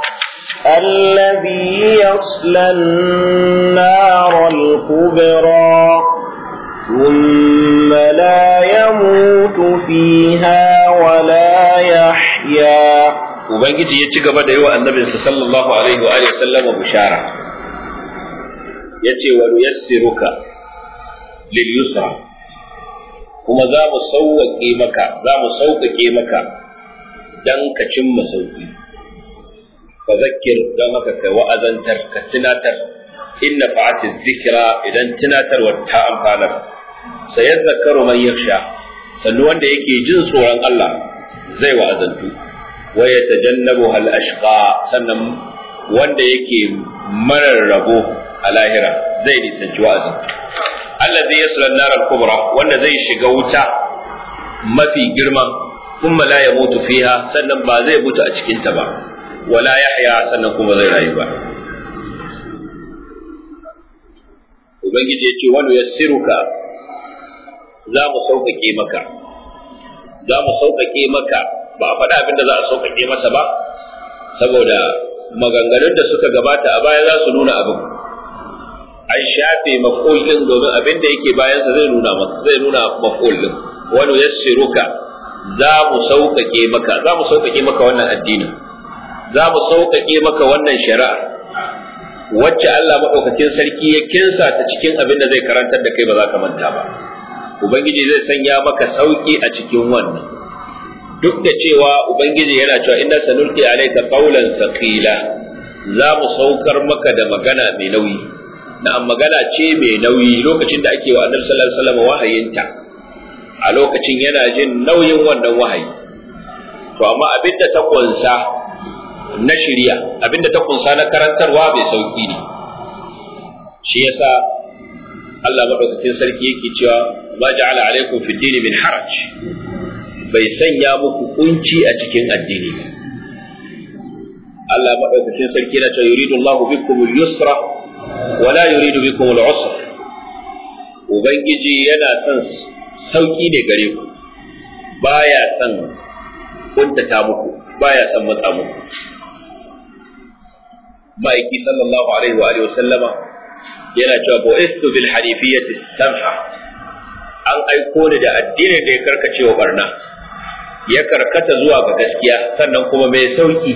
الذي يصلى النار الكبرى ثم لا يموت فيها ولا يحيا ubangiji ya ci gaba da yi wa annabinsa sallallahu alaihi wa alihi sallama bishara yace wa nuyassiruka lil yusra kuma za mu sauƙaƙe maka za mu sauƙaƙe maka dan ka cimma sauƙi fa zakkir dan haka kai wa'azantar ka tunatar inna fa'ati dhikra idan tunatarwa ta amfanar sayadzakaru man yakhsha sannu wanda yake jin tsoron Allah zai wa'azantu wa yatajannabu hal ashqa sannan wanda yake marar rabo a lahira zai nisanci wa'azin allazi yasla an-nar al-kubra wanda zai shiga wuta mafi girma kuma la yamutu fiha sannan ba zai mutu a cikin ta ba wala yahya sannan kuma zai rayu ba ubangiji ya ce wani yassiruka za mu sauƙaƙe maka za mu sauƙaƙe maka ba a faɗa abin da za a sauƙaƙe masa ba saboda maganganun da suka gabata a baya za su nuna abin an shafe maƙolin domin abin da yake bayansa zai nuna zai nuna maƙolin wani yassiruka za mu sauƙaƙe maka za mu sauƙaƙe maka wannan addinin za mu sauƙaƙe maka wannan shari'a wacce Allah maɗaukakin sarki ya kinsa ta cikin abin da zai karantar da kai ba za ka manta ba ubangiji zai sanya maka sauƙi a cikin wannan duk da cewa ubangiji yana cewa inna sanulqi alayka qawlan thaqila za mu saukar maka da magana mai nauyi na'am magana ce mai nauyi lokacin da ake wa annabi sallallahu alaihi wasallam wahayinta a lokacin yana jin nauyin wannan wahayi to amma abinda ta kunsa na shirya abinda ta kunsa na karantarwa mai sauki ne shi yasa Allah madaukakin sarki yake cewa ma ja'ala alaikum fi dini min haraj bai sanya muku kunci a cikin addini ba Allah madaukakin sarki yana cewa yuridu Allahu bikum al-yusra wa la yuridu bikum al-usra ubangiji yana son sauki ne gare ku baya son kuntata muku baya son matsa muku ma'aiki sallallahu alaihi wa alihi wa sallama yana cewa bu'istu bil hanifiyyati samha an aiko ni da addinin da ya karkace wa barna ya karkata zuwa ga gaskiya sannan kuma mai sauki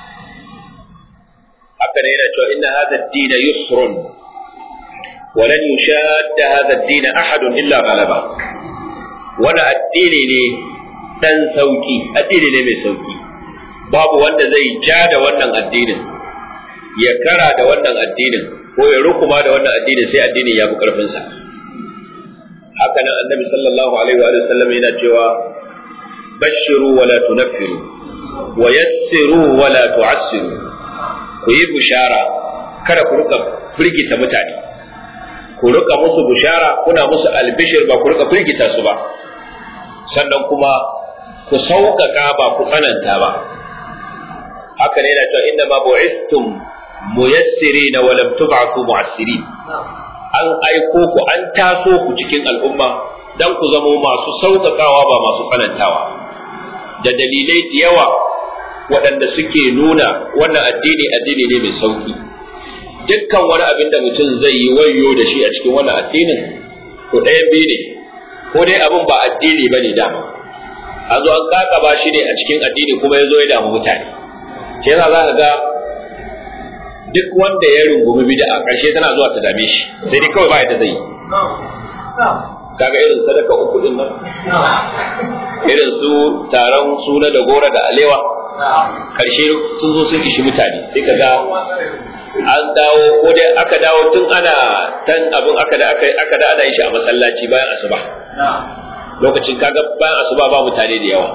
haka ne yana cewa inna hadha ad-din yusrun wa lan yushadda hadha ad-din ahadun illa ghalaba wani addini ne dan sauki addini ne mai sauki babu wanda zai ja da wannan addinin ya kara da wannan addinin ko ya rukuma da wannan addinin sai addinin ya fi karfinsa haka nan annabi sallallahu alaihi wa sallam yana cewa bashiru wa la tunaffiru wa yassiru wa la tu'assiru ku yi bishara kada ku rika firgita mutane ku rika musu bushara kuna musu albishir ba ku rika firgita su ba sannan kuma ku sauƙaƙa ba ku tsananta ba haka ne na cewa inda ma bu'istum muyassirina wa lam tub'athu mu'assirin an aiko ku an taso ku cikin al'umma dan ku zamo masu sauƙaƙawa ba masu tsanantawa da dalilai da yawa waɗanda suke nuna wannan addini addini ne mai sauƙi dukkan wani abin da mutum zai yi wayo da shi a cikin wannan addinin to ɗayan biyu ne ko dai abin ba addini ba ne dama an zo an kakaba shi ne a cikin addini kuma ya zo ya damu mutane shi yasa za ka ga duk wanda ya rungumi bid'a a ƙarshe tana zuwa ta dame shi sai dai kawai ba ya ta zai kaga irin sadaka uku din nan irin su taron suna da gora da alewa karshe sun zo sun ishi mutane sai kaga an dawo ko dai aka dawo tun ana tan abin aka da aka aka da ana shi a masallaci bayan asuba lokacin kaga bayan asuba ba mutane da yawa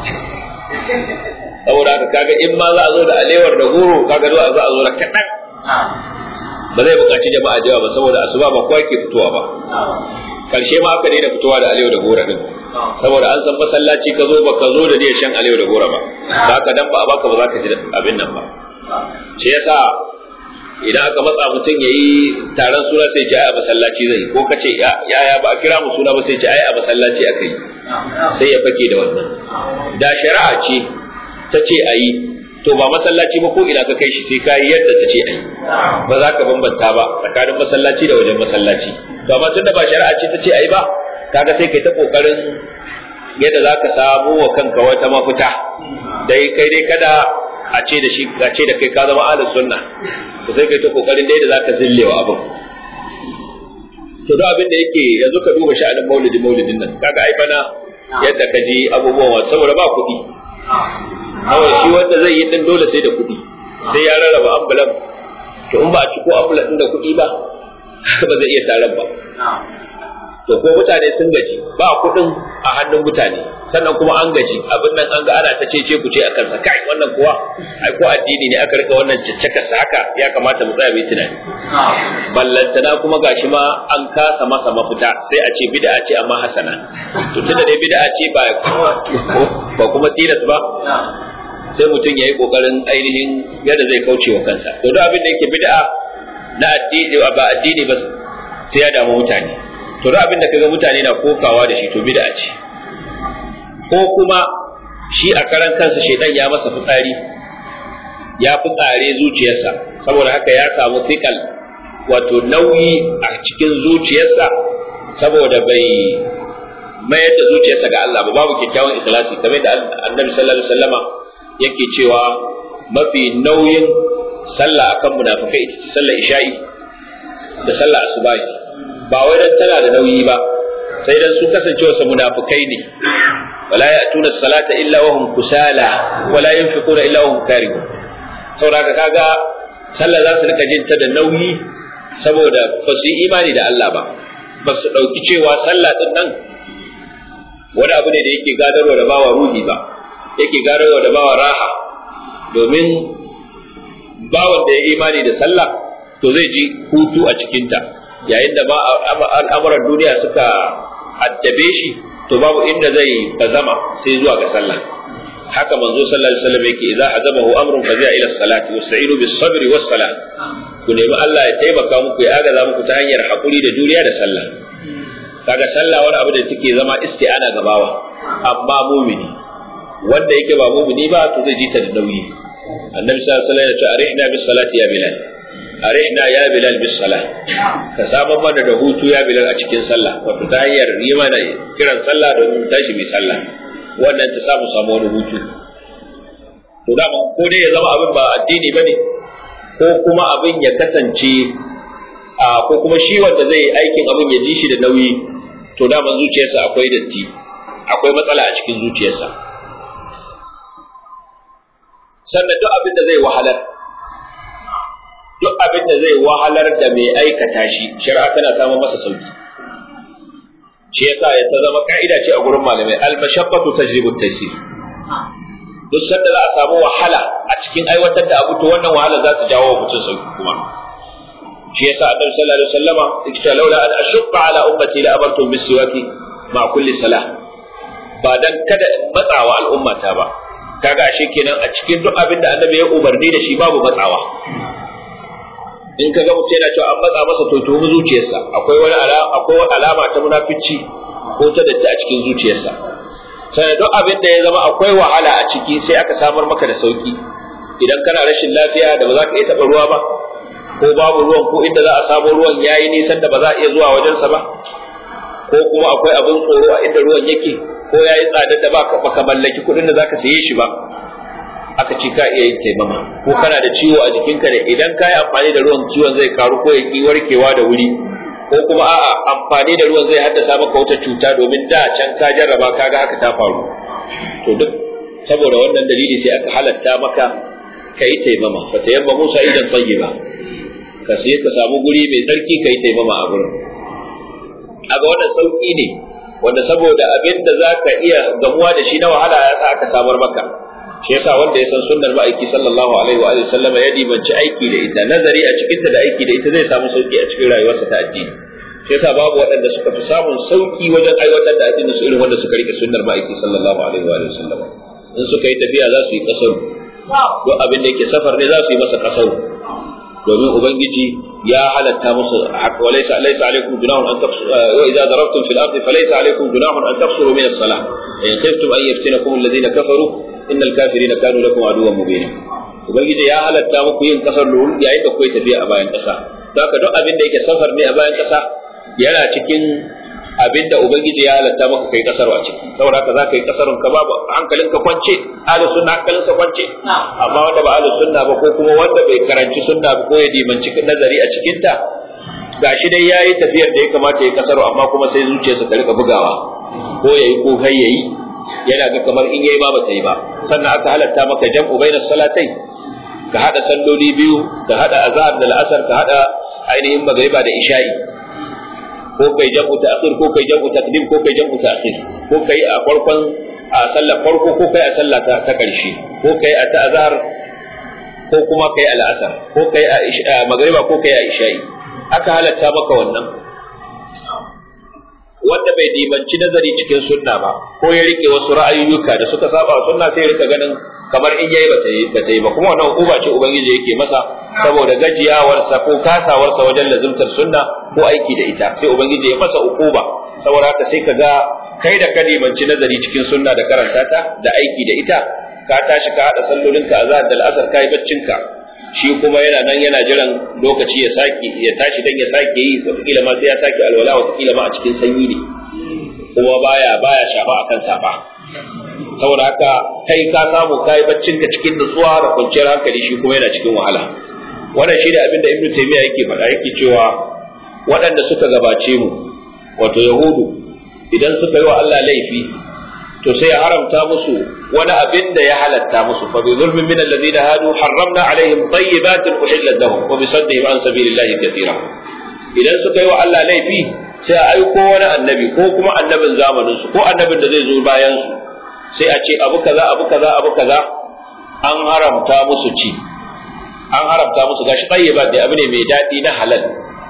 saboda haka kaga in ma za a zo da alewar da goro kaga zo a zo a zo da kaɗan ba zai buƙaci jama'a da yawa ba saboda asuba ba kowa ke fitowa ba karshe ma aka daina fitowa da alewa da gora din saboda an san masallaci ka zo ba ka zo da niyyar shan alewa da gora ba ba ka dan ba a baka ba za ka ji abin nan ba shi yasa idan aka matsa mutum ya yi taron suna sai ce ai a masallaci zai ko ka ce ya ya ba a kira mu suna ba sai ce ai a masallaci aka yi sai ya fake da wannan da shari'a ce ta ce a yi to ba masallaci ba ko ina ka kai shi sai ka yi yadda ta ce a yi ba za ka bambanta ba tsakanin masallaci da wajen masallaci to amma tunda ba shari'a ce ta ce a yi ba kaga sai kai ta kokarin yadda za ka samu wa kanka wata mafita dai kai dai kada a ce da shi a ce da kai ka zama ahlus sunna to sai kai ta kokarin dai da za ka zillewa abin to da abin da yake yanzu ka duba sha'anin maulidi maulidin nan kaga ai bana yadda ka ji abubuwan saboda ba kuɗi kawai shi wanda zai yi din dole sai da kuɗi sai ya rarraba ambulan to in ba a ci ko ambulan din da kuɗi ba ba zai iya taron ba to ko mutane sun gaji ba kuɗin a hannun mutane sannan kuma an gaji abin nan an ga ana ta cece ku ce akan sa kai wannan kuwa ai ko addini ne aka rika wannan caccaka sa haka ya kamata mu tsaya mu tunani ballantana kuma gashi ma an kasa masa mafita sai a ce bid'a ce amma hasana to tunda dai bid'a ce ba ba kuma tilas ba sai mutum ya yi kokarin ainihin yadda zai kauce wa kansa to duk abin da yake bid'a na addini ba addini ba sai ya damu mutane to duk abin da kaga mutane na kokawa da shi to bid'a ce ko kuma shi a karan kansa shedan ya masa fitsari ya fitsare zuciyarsa saboda haka ya samu fikal wato nauyi a cikin zuciyarsa saboda bai mayar da zuciyarsa ga Allah ba babu kyakkyawan ikhlasi kamar da Annabi sallallahu alaihi wasallama yake cewa mafi nauyin sallah akan munafikai ita ce sallar isha'i da sallar asubahi ba wai dan tana da nauyi ba sai dan su kasancewa su munafikai ne wala ya'tuna salata illa wa hum kusala wala yunfiquna illa wa hum karihun saboda kaga sallah za su rika jin ta da nauyi saboda ba su yi imani da Allah ba ba su dauki cewa sallah din nan wani abu ne da yake gadarwa da bawa ruhi ba yake gadarwa da bawa raha domin bawan da ya imani da sallah to zai ji hutu a cikinta yayin da ba al'amuran duniya suka addabe shi to babu inda zai bazama sai zuwa ga sallah haka manzo sallallahu alaihi wasallam yake idza azabahu amrun fazi'a ila salati wasta'inu bis sabri was salat ku nemi Allah ya taimaka muku ya agaza muku ta hanyar hakuri da juriya da sallah kaga sallah wani abu da take zama isti'ana ga bawa amma mumini wanda yake ba mumini ba to zai ji ta da nauyi annabi sallallahu alaihi wasallam ya ce arihna bis salati ya bilal arihna ya bilal bis salah ka saba mana da hutu ya bilal a cikin sallah wato ta hanyar yi mana kiran sallah domin tashi mai sallah wannan ta samu samu wani hutu to da ko dai ya zama abin ba addini bane ko kuma abin ya kasance a ko kuma shi wanda zai aikin abin ya ji shi da nauyi to da zuciyarsa akwai datti akwai matsala a cikin zuciyarsa sannan duk abin da zai wahalar duk abin da zai wahalar da mai aikata shi shari'a tana samun masa sauki shi yasa ya ta zama ka'ida ce a gurin malamai al-mashaqqatu tajribu at-taysir duk sanda za a samu wahala a cikin aiwatar da abu to wannan wahala za ta jawo mutum sauki kuma shi yasa annabi sallallahu alaihi wasallama yake cewa laula an ashqa ala ummati la amartu bis siwaki ma kulli salah ba dan kada in matsawa al'ummata ba kaga ashe kenan a cikin duk abin da annabi ya umarni da shi babu matsawa in kaga mutum yana cewa an matsa masa to tuhumi zuciyarsa akwai wani akwai alama ta munafici ko ta datti a cikin zuciyarsa sai duk abin da ya zama akwai wahala a ciki sai aka samar maka da sauki idan kana rashin lafiya da ba za ka iya taɓa ruwa ba ko babu ruwan ko inda za a samu ruwan yayi nisan da ba za a iya zuwa wajensa ba ko kuma akwai abin tsoro a inda ruwan yake ko yayi tsada da ba ka mallaki kuɗin da zaka saye shi ba aka ce ka iya yin taimama ko kana da ciwo a jikinka da idan ka yi amfani da ruwan ciwon zai karu ko ya ki warkewa da wuri ko kuma a'a amfani da ruwan zai haddasa maka wata cuta domin da can ka jarraba ka ga haka ta faru to duk saboda wannan dalili sai aka halatta maka ka yi taimama fa tayamma musa idan tayyiba ka sai ka samu guri mai tsarki ka yi taimama a gurin aga wannan sauki ne wanda saboda abin da za ka iya gamuwa da shi na wahala ya sa aka samar maka shi yasa wanda ya san sunnar ma'aiki sallallahu alaihi wa sallam ya dimanci aiki da ita nazari a cikin ta da aiki da ita zai samu sauki a cikin rayuwarsa ta addini shi yasa babu waɗanda suka fi samun sauki wajen aiwatar da addinin su irin wanda suka rike sunnar ma'aiki sallallahu alaihi wa sallam in suka yi tafiya za su yi kasaru duk abin da yake safar ne za su yi masa kasaru domin ubangiji ya halatta musu wa laysa laysa alaykum junahun an tafsuru wa idza darabtum fil ardi falaysa alaykum junahun an tafsuru min as-salah in khiftum an yaftinakum alladhina kafaru innal kafirina kanu lakum aduwwan mubina ubangiji ya halatta muku yin kasar lulu yayin da kuke tafiya a bayan kasa haka duk abin da yake safar ne a bayan kasa yana cikin abin da ubangiji ya halatta maka kai kasar a ciki saboda haka za ka yi kasarun ka babu hankalinka kwance ahli sunna hankalinsa kwance amma wanda ba ahli sunna ba ko kuma wanda bai karanci sunna ba ko ya dimanci nazari a cikin ta gashi dai yayi tafiyar da ya kamata ya kasaru amma kuma sai zuciyarsa ta rika bugawa ko yayi ko kai yayi yana ga kamar in yayi ba ba ta yi ba sannan aka halatta maka jam'u bainas salatai ka hada salloli biyu ka hada azhar da al'asar ka hada ainihin magriba da isha'i ko kai jam'u ta'khir ko kai jam'u taqdim ko kai jam'u ta'khir ko kai a farkon a sallar farko ko kai a sallah ta ta karshe ko kai a ta'azhar ko kuma kai al'asar ko kai a magriba ko kai a isha'i aka halatta maka wannan wanda bai dimanci nazari cikin sunna ba ko ya rike wasu ra'ayoyuka da suka saba sunna sai ya rika ganin kamar in yayi bata yi bata yi ba kuma wannan uba ce ubangiji yake masa saboda gajiyawarsa ko kasawarsa wajen lazumtar sunna ko aiki da ita sai ubangiji ya masa ukuba saboda haka sai ka ga kai da ka dimanci nazari cikin sunna da karanta ta da aiki da ita ka tashi ka hada sallolinka azhar da al'asar kai baccinka shi kuma yana nan yana jiran lokaci ya sake ya tashi dan ya sake yi wataƙila ma sai ya sake alwala wataƙila ma a cikin sanyi ne kuma baya baya shafa akan safa saboda haka kai ka samu kai baccin ka cikin nutsuwa da kwanciyar hankali shi kuma yana cikin wahala wannan shi ne abin da ibnu taymiya yake faɗa yake cewa waɗanda suka gabace mu wato yahudu idan suka yi wa Allah laifi to sai ya haramta musu wani abin da ya halatta musu fa bi zulmin min alladhina hadu harramna alaihim tayyibatin uhillat lahum wa bi saddihim an sabilillahi katira idan suka yi wa Allah laifi sai a aiko wani annabi ko kuma annabin zamanin su ko annabin da zai zo bayan su sai a ce abu kaza abu kaza abu kaza an haramta musu ci an haramta musu gashi tayyibat da abu ne mai daɗi na halal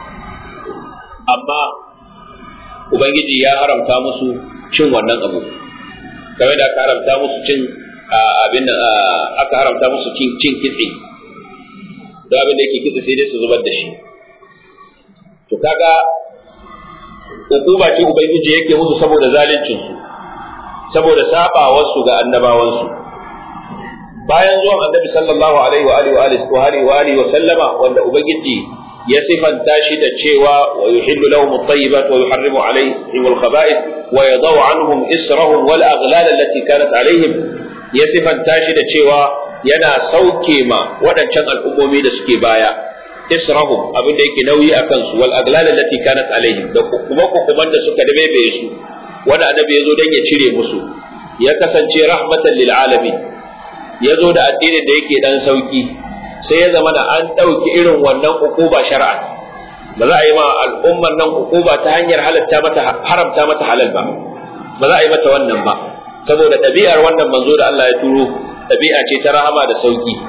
amma ubangiji ya haramta musu cin wannan abu kamar da aka haramta musu cin abin da aka haramta musu cin cin kitse da abin da yake kitse sai dai su zubar da shi to kaga hukuma ce ubangiji yake musu saboda zalincin su saboda sabawar su ga annabawan su bayan zuwan annabi sallallahu alaihi wa alihi wa alihi wa alihi wa sallama wanda ubangiji ya sifanta shi da cewa wa yuhillu lahum at-tayyibat wa yuharrimu alaihim al-khaba'ith wa yadau anhum israhum wal aghlal allati kanat alaihim ya sifanta shi da cewa yana sauke ma waɗancan al'ummomi da suke baya israhum abin da yake nauyi a kansu wal aghlal allati kanat alaihim da kuma hukuman da suka dabe su wanda annabi ya zo dan ya cire musu ya kasance rahmatan lil alamin ya zo da addinin da yake dan sauki sai ya zama da an ɗauki irin wannan ukuba shari'a ba za a yi ma al'ummar nan ukuba ta hanyar halatta mata haramta mata halal ba ba za a yi mata wannan ba saboda ɗabi'ar wannan manzo da Allah ya turo ɗabi'a ce ta rahama da sauki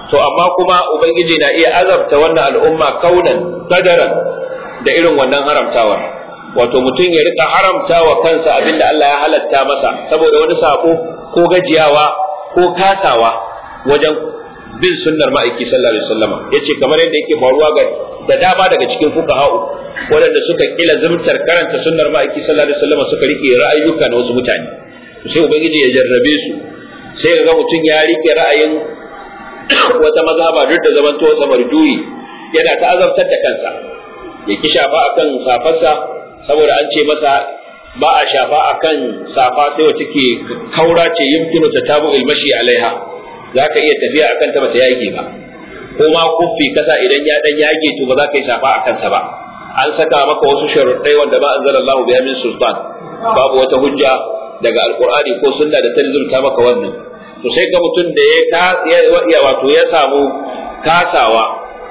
to amma kuma ubangiji na iya azabta wannan al'umma kaunan kadaran da irin wannan haramtawar wato mutum ya rika haramta wa kansa abin da Allah ya halatta masa saboda wani sako ko gajiyawa ko kasawa wajen bin sunnar ma'aiki sallallahu alaihi wasallam yace kamar yadda yake faruwa ga da dama daga cikin fuqaha'u waɗanda suka kila zumtar karanta sunnar ma'aiki sallallahu alaihi wasallam suka rike ra'ayuka na wasu mutane sai ubangiji ya jarrabe su sai ga mutum ya rike ra'ayin wata mazhaba duk da zaman to sa marjuyi yana ta azabtar da kansa ya ki shafa akan safarsa saboda an ce masa ba a shafa akan safa sai wacce ke kaura ce yumkinu tatabu ilmashi alaiha zaka iya tafiya akan ta bata yage ba ko ma kuffi kasa idan ya dan yage to ba za ka yi shafa akan sa ba an saka maka wasu sharuɗai wanda ba anzalallahu biha min sultan babu wata hujja daga alqur'ani ko sunna da ta zurta maka wannan to sai ga mutum da ya ya wato ya samu kasawa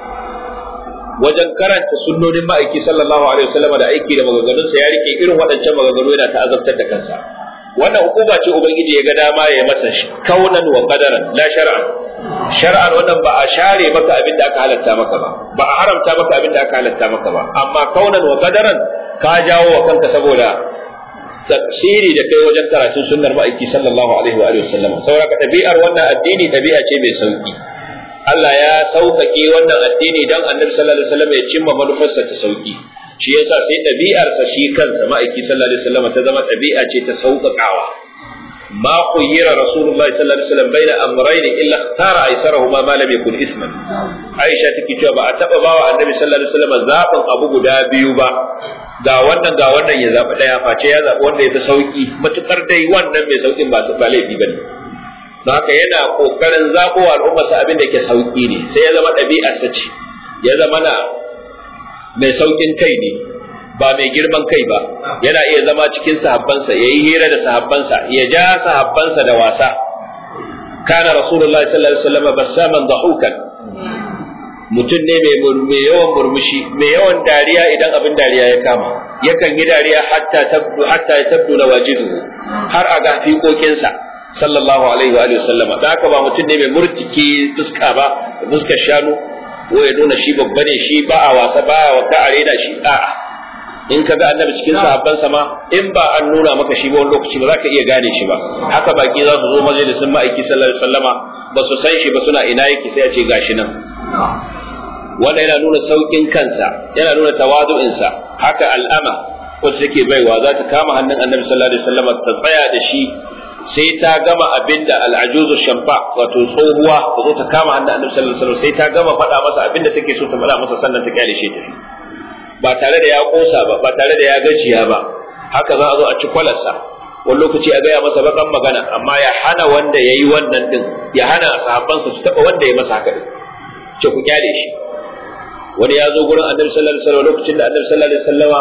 wajen karanta sunnonin ma'aiki sallallahu alaihi wasallam da aiki da maganganun sa ya rike irin waɗancan maganganu yana ta azabtar da kansa wannan hukuma ce ubangiji ya ga dama ya masa kaunan wa qadaran la shar'an shar'an wannan ba a share maka abin da aka halatta maka ba ba a haramta maka abin da aka halatta maka ba amma kaunan wa qadaran ka jawo wa kanka saboda tafsiri da kai wajen karatun sunnar ma'aiki sallallahu alaihi wa sallam saboda ka tabi'ar wannan addini tabi'a ce mai sauki Allah ya sauƙaƙe wannan addini dan annabi sallallahu alaihi wasallam ya cimma manufarsa ta sauki shi yasa sai ɗabi'arsa shi kansa ma'aiki sallallahu alaihi wasallam ta zama ɗabi'a ce ta sauƙaƙawa ما خير رسول الله صلى الله عليه وسلم بين امرين الا اختار ايسرهما ما لم يكن اثما عائشه take cewa ba a taba bawa annabi sallallahu alaihi wasallam zaɓin abu guda biyu ba ga wannan ga wannan ya zaɓi ɗaya face ya zaɓi wanda ya fi sauki matukar dai wannan mai saukin ba ba laifi bane don haka yana kokarin zaɓo al'ummarsa abin da ke sauki ne sai ya zama ɗabi'a ta ce ya zama na mai saukin kai ne ba mai girman kai ba yana iya zama cikin sahabbansa ya yi hira da sahabbansa ya ja sahabbansa da wasa kana rasulullah sallallahu alaihi wasallam bassaman dahukan mutum ne mai yawan murmushi mai yawan dariya idan abin dariya ya kama yakan yi dariya hatta tabdu hatta ya tabdu na wajidu har a ga fiƙoƙinsa sallallahu alaihi wa alihi sallama da haka ba mutum ne mai murtiki fuska ba fuskar shanu ko ya nuna shi babba ne shi ba a wasa ba a wata arena shi a'a in ka ga annabi cikin sahabban sama in ba an nuna maka shi ba wani lokaci ba za ka iya gane shi ba haka baki za su zo majalisin ma'aiki sallallahu alaihi wasallama ba su san shi ba suna ina yake sai a ce gashi nan wanda yana nuna saukin kansa yana nuna tawadu'insa haka al'ama wacce take baiwa za ta kama hannun annabi sallallahu alaihi wasallama ta tsaya da shi sai ta gama abinda al'ajuzu shamfa wato tsohuwa ta zo ta kama hannun annabi sallallahu alaihi wasallam sai ta gama faɗa masa abinda take so ta faɗa masa sannan ta kyale shi tafi ba tare da ya kosa ba ba tare da ya gajiya ba haka za a zo a ci kwalarsa wani lokaci a gaya masa bakan magana amma ya hana wanda ya yi wannan din ya hana sahabbansa su taɓa wanda ya masa haka din ce ku kyale shi wani ya zo gurin annabi sallallahu alaihi wasallam lokacin da annabi sallallahu alaihi wasallama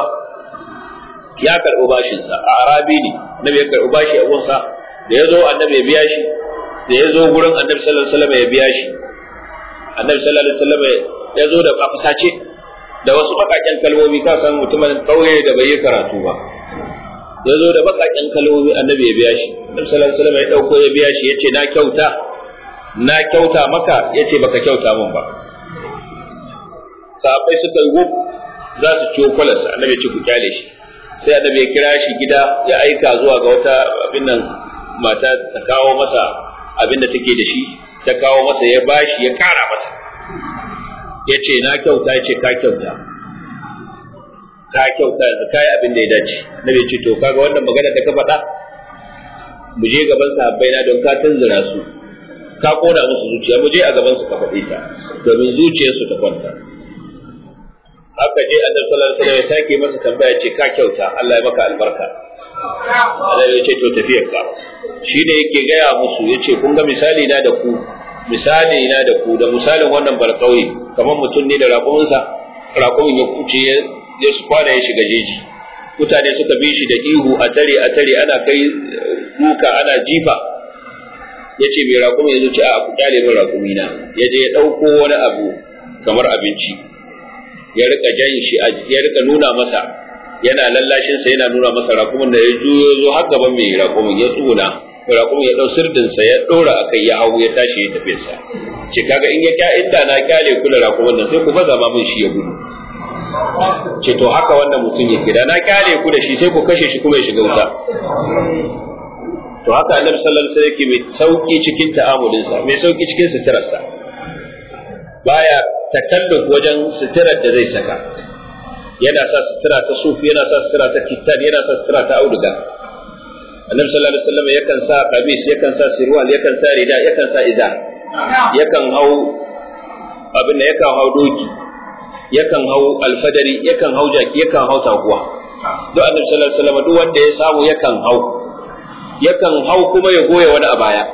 ya karɓi bashinsa a arabi ne annabi ya karɓi bashi a gunsa da ya zo annabi ya biya shi da ya zo gurin annabi sallallahu alaihi wasallam ya biya shi annabi sallallahu alaihi wasallam ya zo da kafasace da wasu bakaken kalmomi ka san mutumin kauye da bai yi karatu ba ya zo da bakaken kalmomi annabi ya biya shi annabi sallallahu alaihi wasallam ya dauko ya biya shi yace na kyauta na kyauta maka yace baka kyauta min ba sahabbai suka yi wuf za su ciwo kwalarsa annabi ya ce ku kyale shi sai annabi ya kira shi gida ya aika zuwa ga wata abin nan mata ta kawo masa abin da take da shi ta kawo masa ya bashi ya kara masa ya ce na kyauta ya ce ka kyauta ka kyauta yanzu ka yi abin da ya dace na bai ce to kaga wannan magana da ka faɗa mu je gaban sahabbai na don ka tunzura su ka kona musu zuciya mu je a gaban su ka faɗi ta domin zuciyarsu ta kwanta haka je annabi sallallahu alaihi wasallam ya sake masa tambaya ce ka kyauta Allah ya maka albarka Allah ya ce to tafiyar ka shi ne yake gaya musu yace kun ga misali na da ku misali na da ku da misalin wannan barkauye kamar mutum ne da raƙuminsa raƙumin ya kuce ya su kwana ya shiga jeji mutane suka bi shi da ihu a tare a tare ana kai duka ana jifa ya ce mai raƙumi ya zuci a ku kyale min raƙumi na ya je ya ɗauko wani abu kamar abinci ya rika jan shi ya rika nuna masa yana lallashin sa yana nuna masa raƙumin da ya juyo zo har gaban mai raƙumin ya tsuna raƙumi ya ɗau sirdinsa ya ɗora a kai ya hau ya tashi ya tafi sa ce kaga in ya kya inda na kyale ku da raƙumin nan sai ku baza ma min shi ya gudu ce to haka wannan mutum yake da na kyale ku da shi sai ku kashe shi kuma ya shiga wuta to haka annabi sallallahu alaihi wasallam yake mai sauki cikin ta'amulinsa mai sauki cikin suturarsa baya takalluf wajen suturar da zai saka yana sa sutura ta sufi yana sa sutura ta kittan yana sa sutura ta auduga annabi sallallahu alaihi wasallam yakan sa qamis yakan sa sirwal yakan sa rida yakan sa iza yakan hau abin da yakan hau doki yakan hau alfadari yakan hau jaki yakan hau taguwa duk annabi sallallahu alaihi wasallam duk wanda ya samu yakan hau yakan hau kuma ya goya wani a baya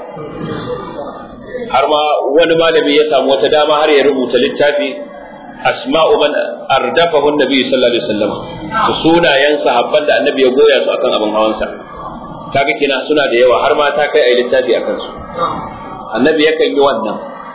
har ma wani malami ya samu wata dama har ya rubuta littafi asma'u man ardafahu annabi sallallahu alaihi wasallam su sunayen sahabban da annabi ya goya su akan abin hawansa kaga kina suna da yawa har ma ta kai ai littafi akan su annabi yakan yi wannan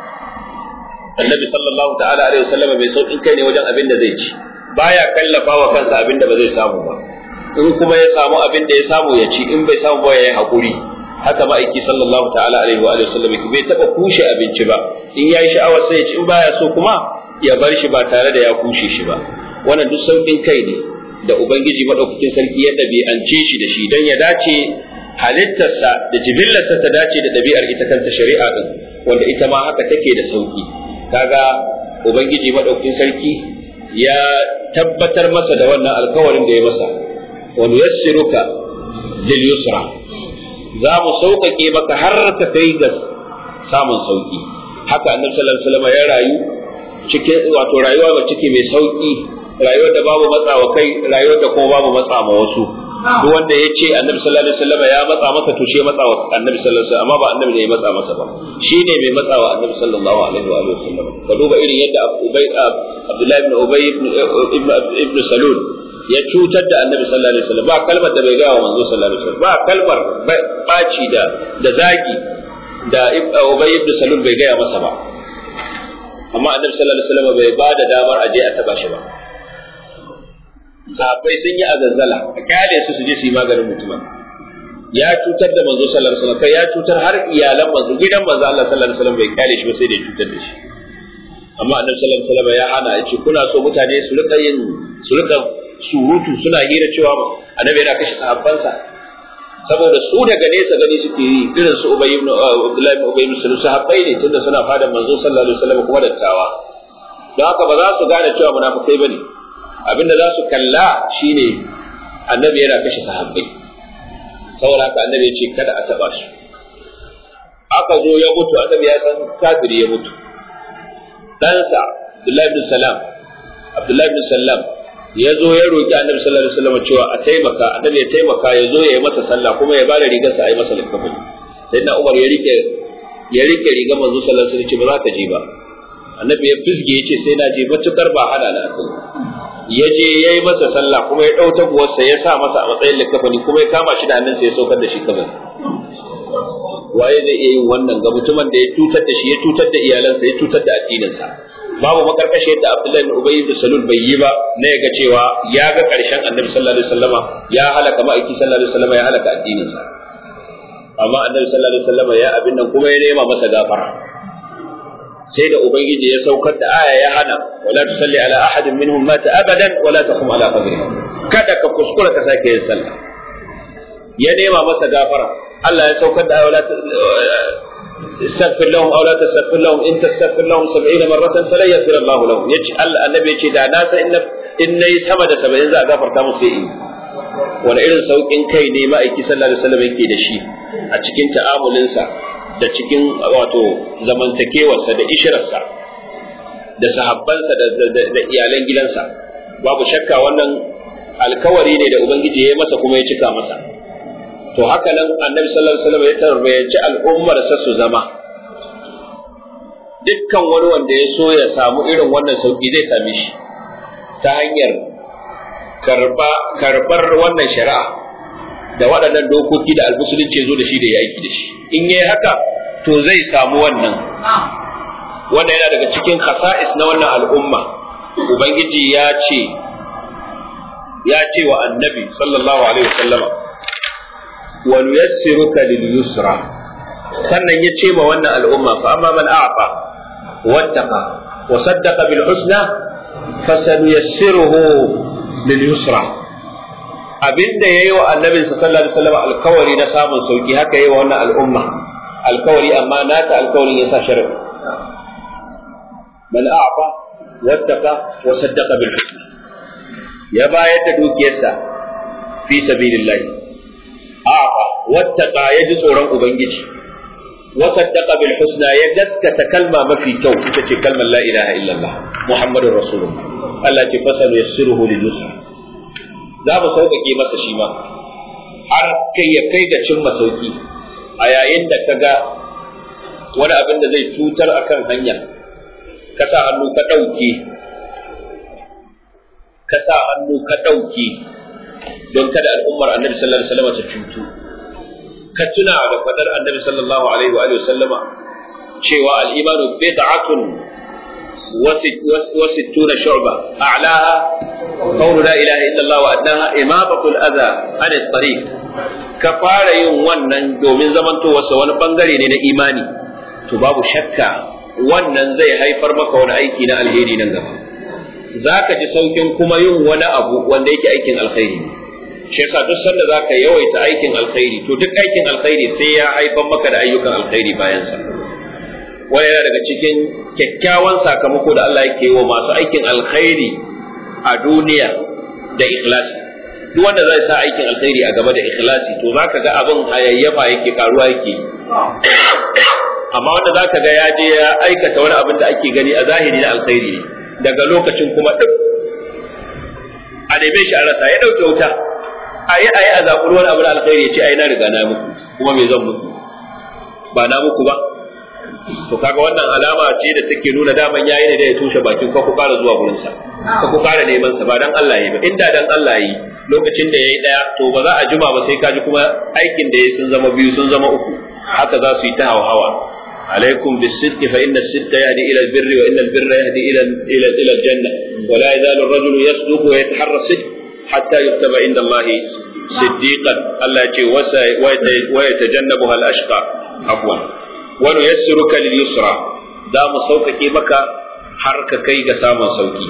annabi sallallahu ta'ala alaihi wasallam bai sauƙin kai ne wajen abin da zai ci baya kallafa wa kansa abin da ba zai samu ba in kuma ya samu abin da ya samu ya ci in bai samu ba ya yi haƙuri haka ma'aiki sallallahu ta'ala alaihi wa alihi wasallam bai taɓa kushe abinci ba in ya yi sha'awar sai ya ci in baya so kuma ya bar shi ba tare da ya kushe shi ba wannan duk sauƙin kai ne da ubangiji madaukakin sarki ya ɗabi'ance shi da shi don ya dace halittarsa da jibillarsa ta dace da ɗabi'ar ita kanta shari'a din wanda ita ma haka take da sauƙi kaga ubangiji madaukakin sarki ya tabbatar masa da wannan alkawarin da ya masa wa nuyassiruka lil yusra za mu sauƙaƙe maka har ka kai ga samun sauƙi haka annabi sallallahu alaihi wasallam ya rayu cikin wato rayuwa ba ciki mai sauƙi rayuwar da babu matsawa kai rayuwar da kuma babu matsa ma wasu duk wanda ya ce annabi sallallahu alaihi wasallam ya matsa masa to shi matsa wa annabi sallallahu alaihi wasallam amma ba annabi ne ya matsa masa ba shi ne mai matsa wa annabi sallallahu alaihi wa sallam ka duba irin yadda ubay abdullahi ibn ubay ibn ibn salul ya cutar da annabi sallallahu alaihi wasallam ba kalmar da bai ga wa manzo sallallahu alaihi wasallam ba kalmar baci da da zagi da ubay ibn salul bai gaya masa ba amma annabi sallallahu alaihi wasallam bai ba da damar aje a taba shi ba sahabbai sun yi azazzala a kyale su su je su yi maganin mutumin ya cutar da manzo sallallahu alaihi wasallam kai ya cutar har iyalan manzo gidan manzo Allah sallallahu alaihi wasallam bai kyale shi ba sai da cutar da shi amma annabi sallallahu alaihi wasallam ya hana yace kuna so mutane su rika yin su rika surutu suna hira cewa annabi yana kashe sahabbansa saboda su daga nesa gani suke yi irin su Ubay ibn Abdullah ibn Ubay ibn Salul sahabbai ne tunda suna fada manzo sallallahu alaihi wasallam kuma dattawa don haka ba za su gane cewa munafikai bane abinda za su kalla shine annabi yana kashe sahabbai saboda haka annabi ya ce kada a taba shi aka zo ya mutu annabi ya san kafiri ya mutu ɗansa Abdullahi ibn Salam Abdullahi ibn Salam ya zo ya roƙi annabi sallallahu alaihi wasallam cewa a taimaka annabi ya taimaka ya zo ya yi masa sallah kuma ya bada rigarsa a yi masa likafani sai na Umar ya rike ya rike rigar manzo sallallahu alaihi wasallam ba za ka je ba annabi ya fisge ya ce sai na je matukar ba hana na akai ya je ya yi masa sallah kuma ya ɗau taguwarsa ya sa masa a matsayin likafani kuma ya kama shi da hannunsa ya saukar da shi kabari waye zai iya yin wannan ga mutumin da ya tutar da shi ya tutar da iyalansa ya tutar da addininsa babu makarkashe da Abdullahi ibn Ubay ibn Salul bai yi ba na ya ga cewa ya ga karshen Annabi sallallahu alaihi wasallama ya halaka ma'aiki sallallahu alaihi wasallama ya halaka addininsa amma Annabi sallallahu alaihi wasallama ya abin nan kuma ya nema masa gafara sai da ubangiji ya saukar da aya ya hana wala tusalli ala ahadin minhum mata abadan wala taqum ala qabrihi kada ka kuskura ka sake yin sallah ya nema masa gafara Allah ya saukar da wala استغفر لهم او لا تستغفر لهم ان تستغفر لهم 70 مره فلن يغفر الله لهم يجي النبي يجي da na san in nayi sama da 70 za a gafarta musu sai in wani irin saukin kai ne ma'aiki sallallahu alaihi wasallam yake da shi a cikin ta'amulinsa da cikin wato zamantakewarsa da ishirarsa da sahabbansa da iyalan gidansa babu shakka wannan alkawari ne da ubangiji ya yi masa kuma ya cika masa to haka nan annabi sallallahu alaihi wasallam ya tarbiyaci al'ummar sa su zama dukkan wani wanda ya so ya samu irin wannan sauki zai same shi ta hanyar karba karbar wannan shari'a da waɗannan dokoki da almusulunci zo da shi da ya aiki da shi in yayi haka to zai samu wannan wanda yana daga cikin khasa'is na wannan al'umma ubangiji ya ce ya ce wa annabi sallallahu alaihi wasallama wa nuyassiruka lil yusra sannan ya ce ma wannan al'umma fa amma man a'fa wattaqa wa saddaqa bil husna fasanuyassiruhu lil yusra abinda yayi wa annabi sallallahu alaihi wasallam alkawari na samun sauki haka yayi wa wannan al'umma alkawari amma nata alkawarin yasa sharri man a'fa wattaqa wa saddaqa bil husna ya bayar da dukiyarsa fi sabilillah a'fa wattaqa ya ji tsoron ubangiji wa saddaqa bil husna ya gaskata kalma mafi kyau ita ce kalmar la ilaha illallah muhammadur rasulullah Allah ce fasal yassiruhu lil yusra za mu sauƙaƙe masa shi ma har kai ya kai ga cimma sauƙi a yayin da ka ga wani abin da zai cutar akan hanya ka sa hannu ka ɗauke ka sa hannu ka ɗauke don kada al'ummar annabi sallallahu alaihi wasallam ta cutu ka tuna da fadar annabi sallallahu alaihi wa sallama cewa al-imanu bid'atun wa sittuna shu'ba a'laha qawlu la ilaha illa Allah wa adnaha imabatu al-adha an at-tariq ka fara yin wannan domin zamantowa wani bangare ne na imani to babu shakka wannan zai haifar maka wani aiki na alheri nan gaba za ka ji saukin kuma yin wani abu wanda yake aikin alkhairi shi yasa duk sanda za ka yawaita aikin alkhairi to duk aikin alkhairi sai ya haifar maka da ayyukan alkhairi bayan sa wani yana daga cikin kyakkyawan sakamako da Allah yake wa masu aikin alkhairi a duniya da ikhlasi duk wanda zai sa aikin alkhairi a gaba da ikhlasi to zaka ga abin hayayyafa yake karuwa yake amma wanda zaka ga ya je ya aikata wani abin da ake gani a zahiri na alkhairi ne daga lokacin kuma duk a neme shi a rasa ya ɗauke wuta a yi a yi a zaɓi wani abu na alkhairi ya ce ai na riga na muku kuma me zan muku ba na muku ba to kaga wannan alama ce da take nuna daman yayi ne da ya tushe bakin ka ku fara zuwa gurin sa ka ku fara neman sa ba dan Allah yi ba inda dan Allah yi lokacin da yayi daya to ba za a jima ba sai kaji kuma aikin da yayi sun zama biyu sun zama uku haka za su yi ta hawa عليكم بالصدق فإن الصدق يهدي إلى البر وإن البر يهدي إلى إلى إلى الجنة ولا يزال الرجل يصدق ويتحرى الصدق حتى يكتب عند الله صديقا الله ويتجنبها الأشقى عفوا ونيسرك لليسرى دام صوتك بك حرك كي سام صوتي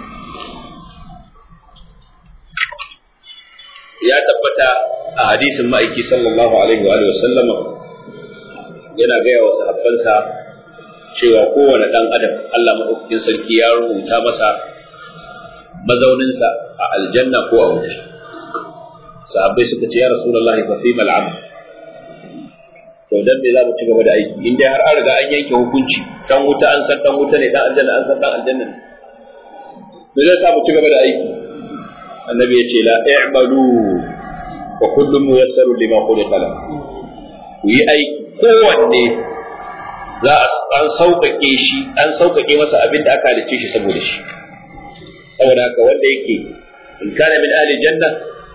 ya tabbata a hadisin ma'aiki sallallahu alaihi wa sallama yana gaya wa sahabbansa cewa kowane ɗan adam Allah maɗaukakin sarki ya rubuta masa mazauninsa a aljanna ko a wuta sahabbai suka ce ya rasulullahi fa fi mal amal to dan me za mu ci gaba da aiki in dai har an riga an yanke hukunci dan wuta an san dan wuta ne dan aljanna an san dan aljanna ne me zai sa mu ci gaba da aiki annabi ya ce la i'malu wa kullum muyassaru lima khuliqa lahu ku yi aiki kowanne za a an sauƙaƙe shi an sauƙaƙe masa abin da aka halicce shi saboda shi saboda haka wanda yake in kana min ahli janna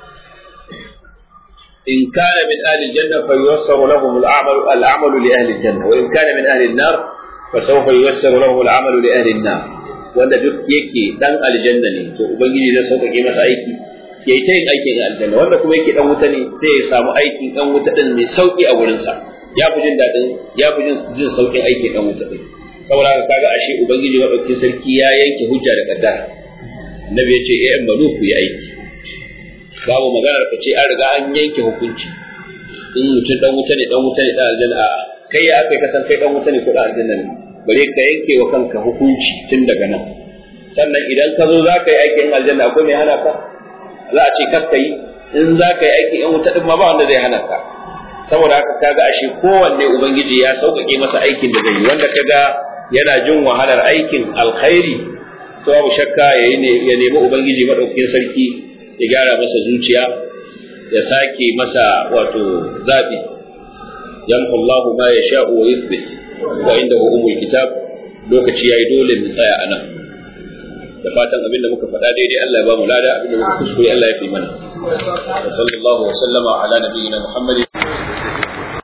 in kana min ahli janna fa yuwassaru lahum al-a'mal al-a'malu li ahli janna wa in kana min ahli an-nar fa sawfa yuwassaru lahum al-'amalu li ahli an-nar wanda duk yake dan aljanna ne to ubangiji zai sauƙaƙe masa aiki ya yi ta yin aikin aljanna wanda kuma yake dan wuta ne sai ya samu aikin dan wuta din mai sauƙi a wurinsa ya fi jin daɗin ya fi jin jin sauƙin aikin dan wuta din saboda haka kaga ashe ubangiji madaukakin sarki ya yanke hujja da kaddara annabi ya ce eh an banu ku yi aiki babu maganar ka ce an riga an yanke hukunci in mutum dan wuta ne dan wuta ne dan aljanna a'a kai ya aka kasan kai dan wuta ne ko dan aljanna ne bare ka yanke wa kanka hukunci tun daga nan sannan idan ka zo za ka yi aikin aljanna akwai mai hana ka za a ce kakka yi in za ka yi aikin yan wuta din ma ba wanda zai hana ka saboda haka kaga ashe kowanne ubangiji ya sauƙaƙe masa aikin da zai yi wanda kaga yana jin wahalar aikin alkhairi to babu shakka ya nemi ubangiji madaukakin sarki ya gyara masa zuciya ya sake masa wato zabi yamhu Allahu ma yasha'u wa yuthbit wa indahu umul kitab lokaci yayi dole mu tsaya anan da fatan abinda muka faɗa daidai Allah ya ba mu lada abinda muka kuskure Allah ya fi mana wa sallallahu wa sallama ala nabiyyina Muhammadin